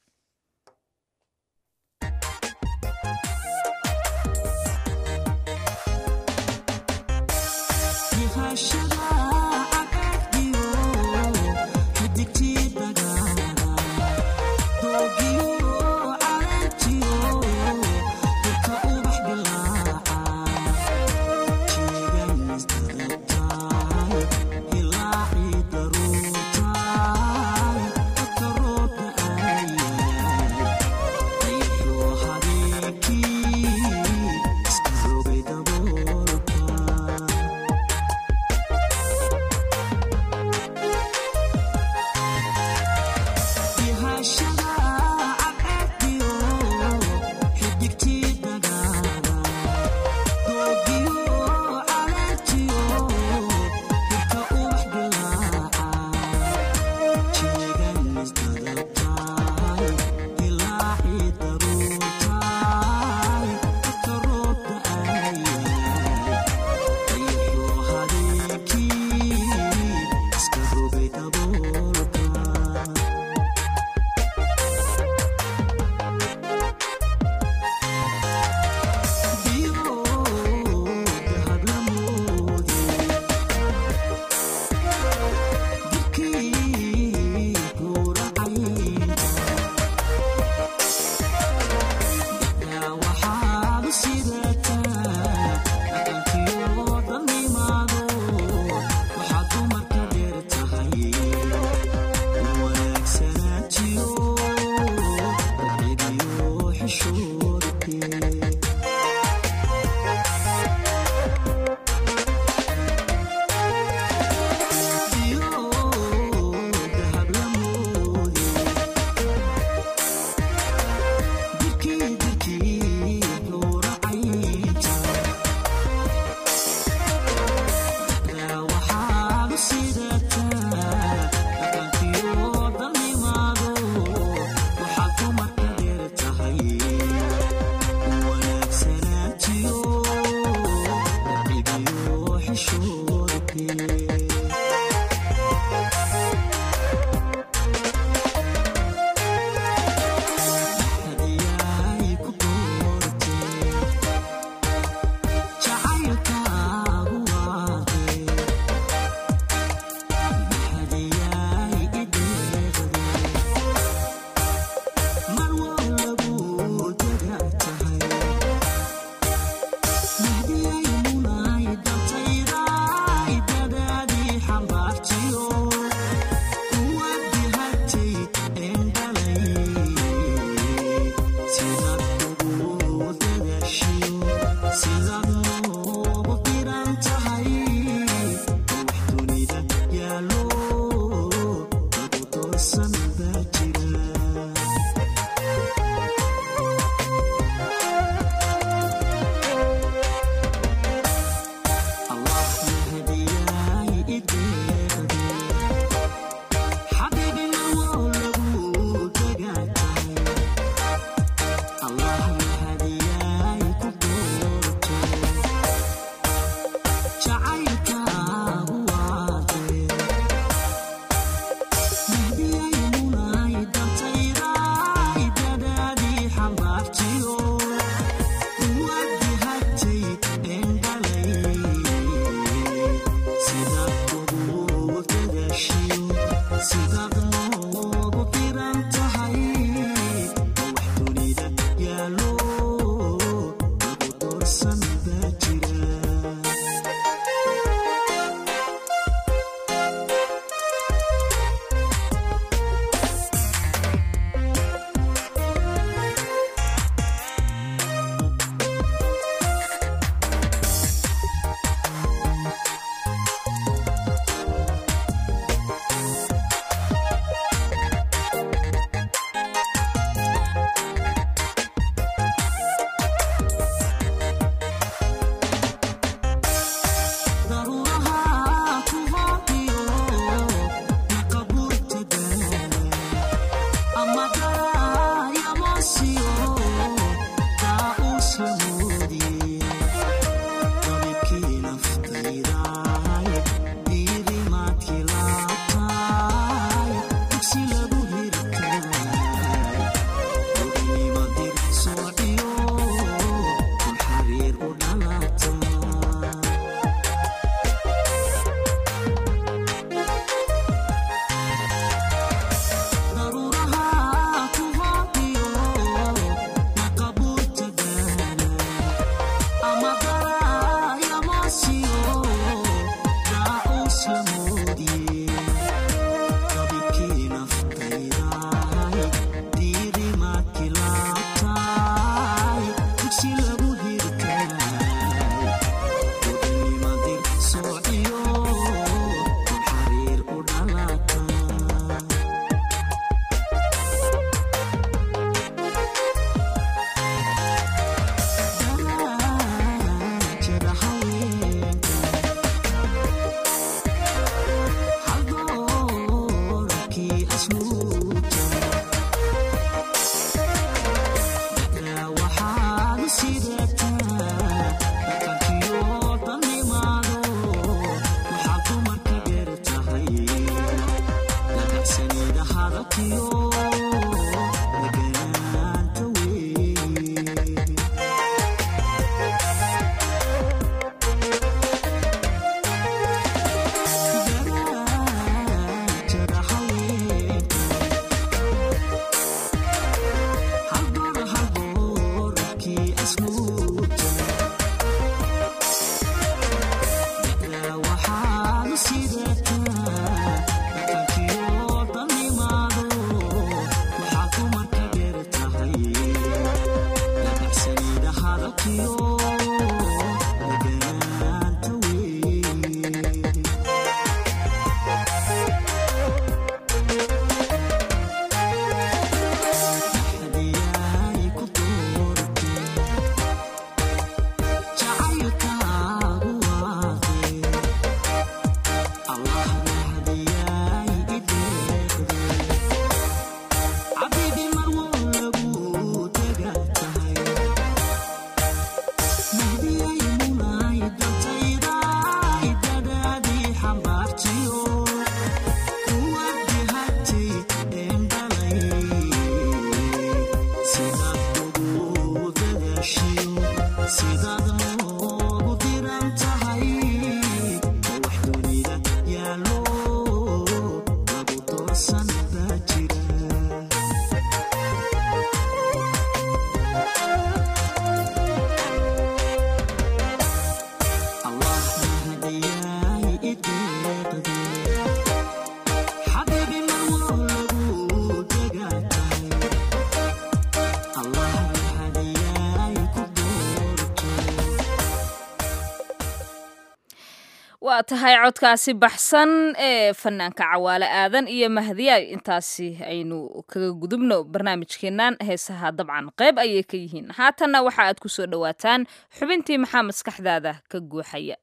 waa tahay codkaasi baxsan ee fanaanka cawaale aadan iyo mahdiya intaasi aynu kaga gudubno barnaamijkeennan heesaha dabcan qayb ayay ka yihiin haatanna waxa aad ku soo dhowaataan xubintii maxaa maskaxdaada ka guuxaya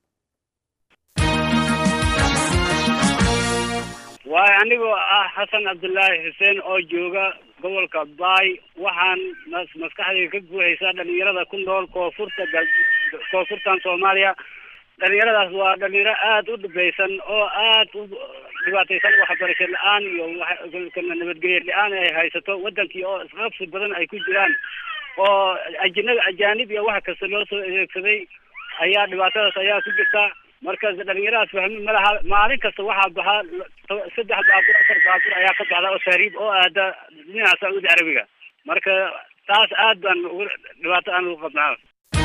waayo anigoo ah xasan cabdulaahi xuseen oo jooga gobolka baay waxaan mas- maskaxdayda ka guuxaysaa dhalinyarada ku nool koonfurta gal- koonfurtan soomaaliya dhalinyaradaas waa dhalinyaro aada u dhibaysan oo aad u dhibaataysan waxbarasho la-aan iyo wax- nabadgelyo la-aan ay haysato wadankii oo isqabsi badan ay ku jiraan oo ajinada ajaanib iyo wax kasta loo soo adeegsaday ayaa dhibaatadaas ayaa ku jirta marka dhalinyaradaas fahmi ma laha maalin kasta waxaa baxaa to- saddex baabuur afar baabuur ayaa ka baxda oo taariib oo aada dhinaca sacuudi carabiga marka taas aad baan ugu dhibaato aan ugu qabnaa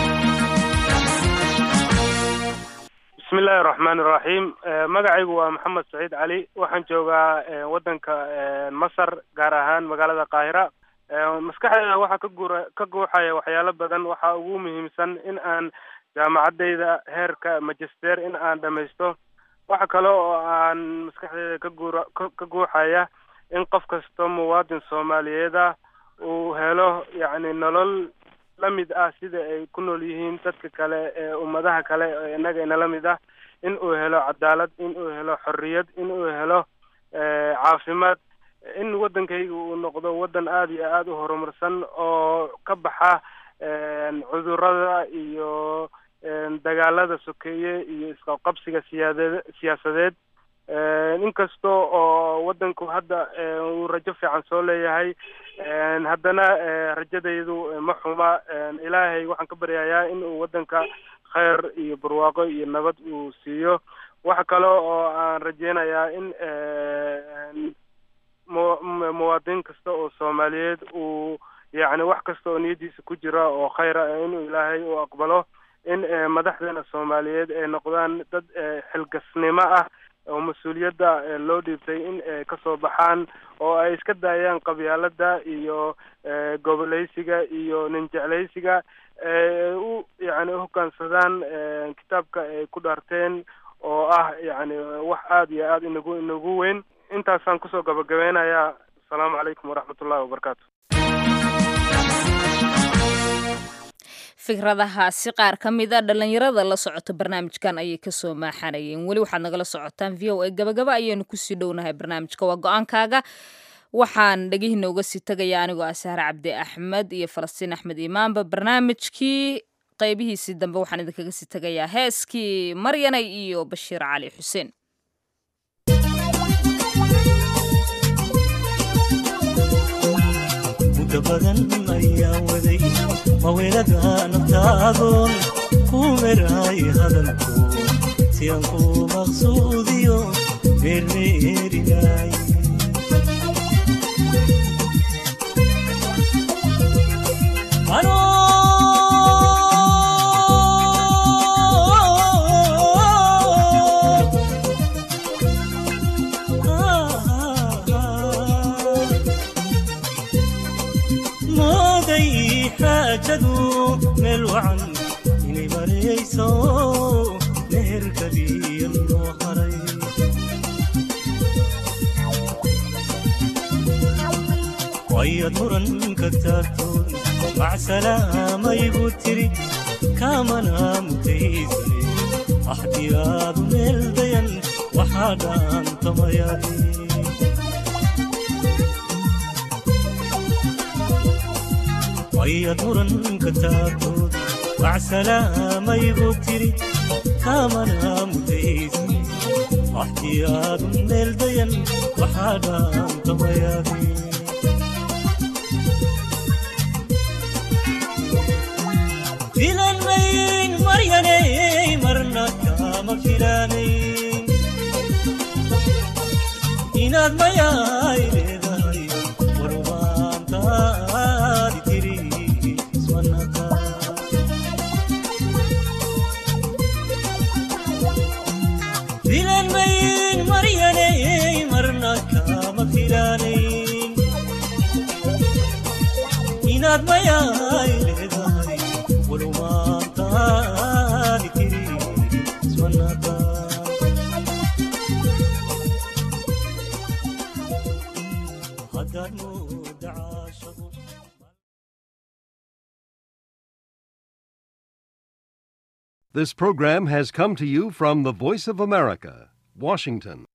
bismi illaahi raxmaani raxiim magacaygu waa maxamed saciid cali waxaan joogaa eh, waddanka eh, masar gaar ahaan magaalada qaahira Eh, maskaxdayda waxaa ka guura ka guuxaya waxyaalo badan waxaa ugu muhiimsan in aan jaamacadayda heerka magister in aan dhamaysto waxa kale oo aan maskaxdayda ka guura ka- ka guuxaya in qof kasta muwaadin soomaaliyeed ah uu helo yacni nolol la mid ah sida ay ku nool yihiin dadka kale ee ummadaha kale ee innaga inala mid ah in uu helo cadaalad in uu helo xorriyad in uu helo eh, caafimaad in waddankayga uu noqdo waddan aada iyo aada u horumarsan oo ka baxa een, cudurrada iyo een, dagaalada sokeeye iyo isqabqabsiga siyaaded siyaasadeed een, inkasta oo waddanku hadda een, uu rajo fiican soo leeyahay een, haddana eh, rajadaydu eh, ma xuma een, ilaahay waxaan ka baryayaa in uu waddanka khayr iyo barwaaqo iyo nabad uu siiyo waxa kale oo aan rajeynayaa in een, mu- mu- muwaadin kasta oo soomaaliyeed uu yacni wax kasta oo niyadiisa ku jira oo khayra ah inuu ilaahay u aqbalo in eh, madaxdeena soomaaliyeed ay noqdaan dad eh, xilgasnimo ah oo mas-uuliyadda eh, loo dhiibtay in ay kasoo baxaan oo ay iska daayaan qabyaalada iyo eh, goboleysiga iyo ninjecleysiga ay u yacni uhogaansadaan eh, kitaabka ay ku dhaarteen oo ah yacni wax aada iyo aada inagu inagu weyn intaasaan kusoo gabagabeynayaa asalaamu calaykum waraxmat ullahi wabarakaatu fikradahaasi qaar ka mid a dhalinyarada la socota barnaamijkan ayay kasoo maaxanayeen weli waxaad nagala socotaan v o a gabagaba ayaynu kusii dhownahay barnaamijka waa go-aankaaga waxaan dhegihiina uga sii tegaya anigoo ah sahre cabdi axmed iyo falastiin axmed imaanba barnaamijkii qaybihiisii dambe waxaan idinkaga sii tegayaa heeskii maryanay iyo bashiir cali xuseen muddo badan ayaa waday maweelada naftaadoon ku meraay hadalku si aan ku maqsuudiyo meermeerinay mooday xaajadu meel wacan inay marayso meherkadiya loo haray wayad muran ka taagtoon macsalaamayigu tiri kaamana mutaysane axdiyaadu meel dayan waxaa dhaantamayaaye wayad muranka taagtood wacsalaamayigu tiri kaamana mutaysi waxtiyaadun meel dayan waxaa dhaantamayaaye filan mayn maryanay marna kama filanayn inaad mayaay leedahay warumaantaadi tiri ismanaka filan mayn maryanay marna kama filanayn inaad mayaay leedahay warumaantaadi tiri ismanaka haddaad mooda caashaqo This program has come to you from the Voice of America, Washington.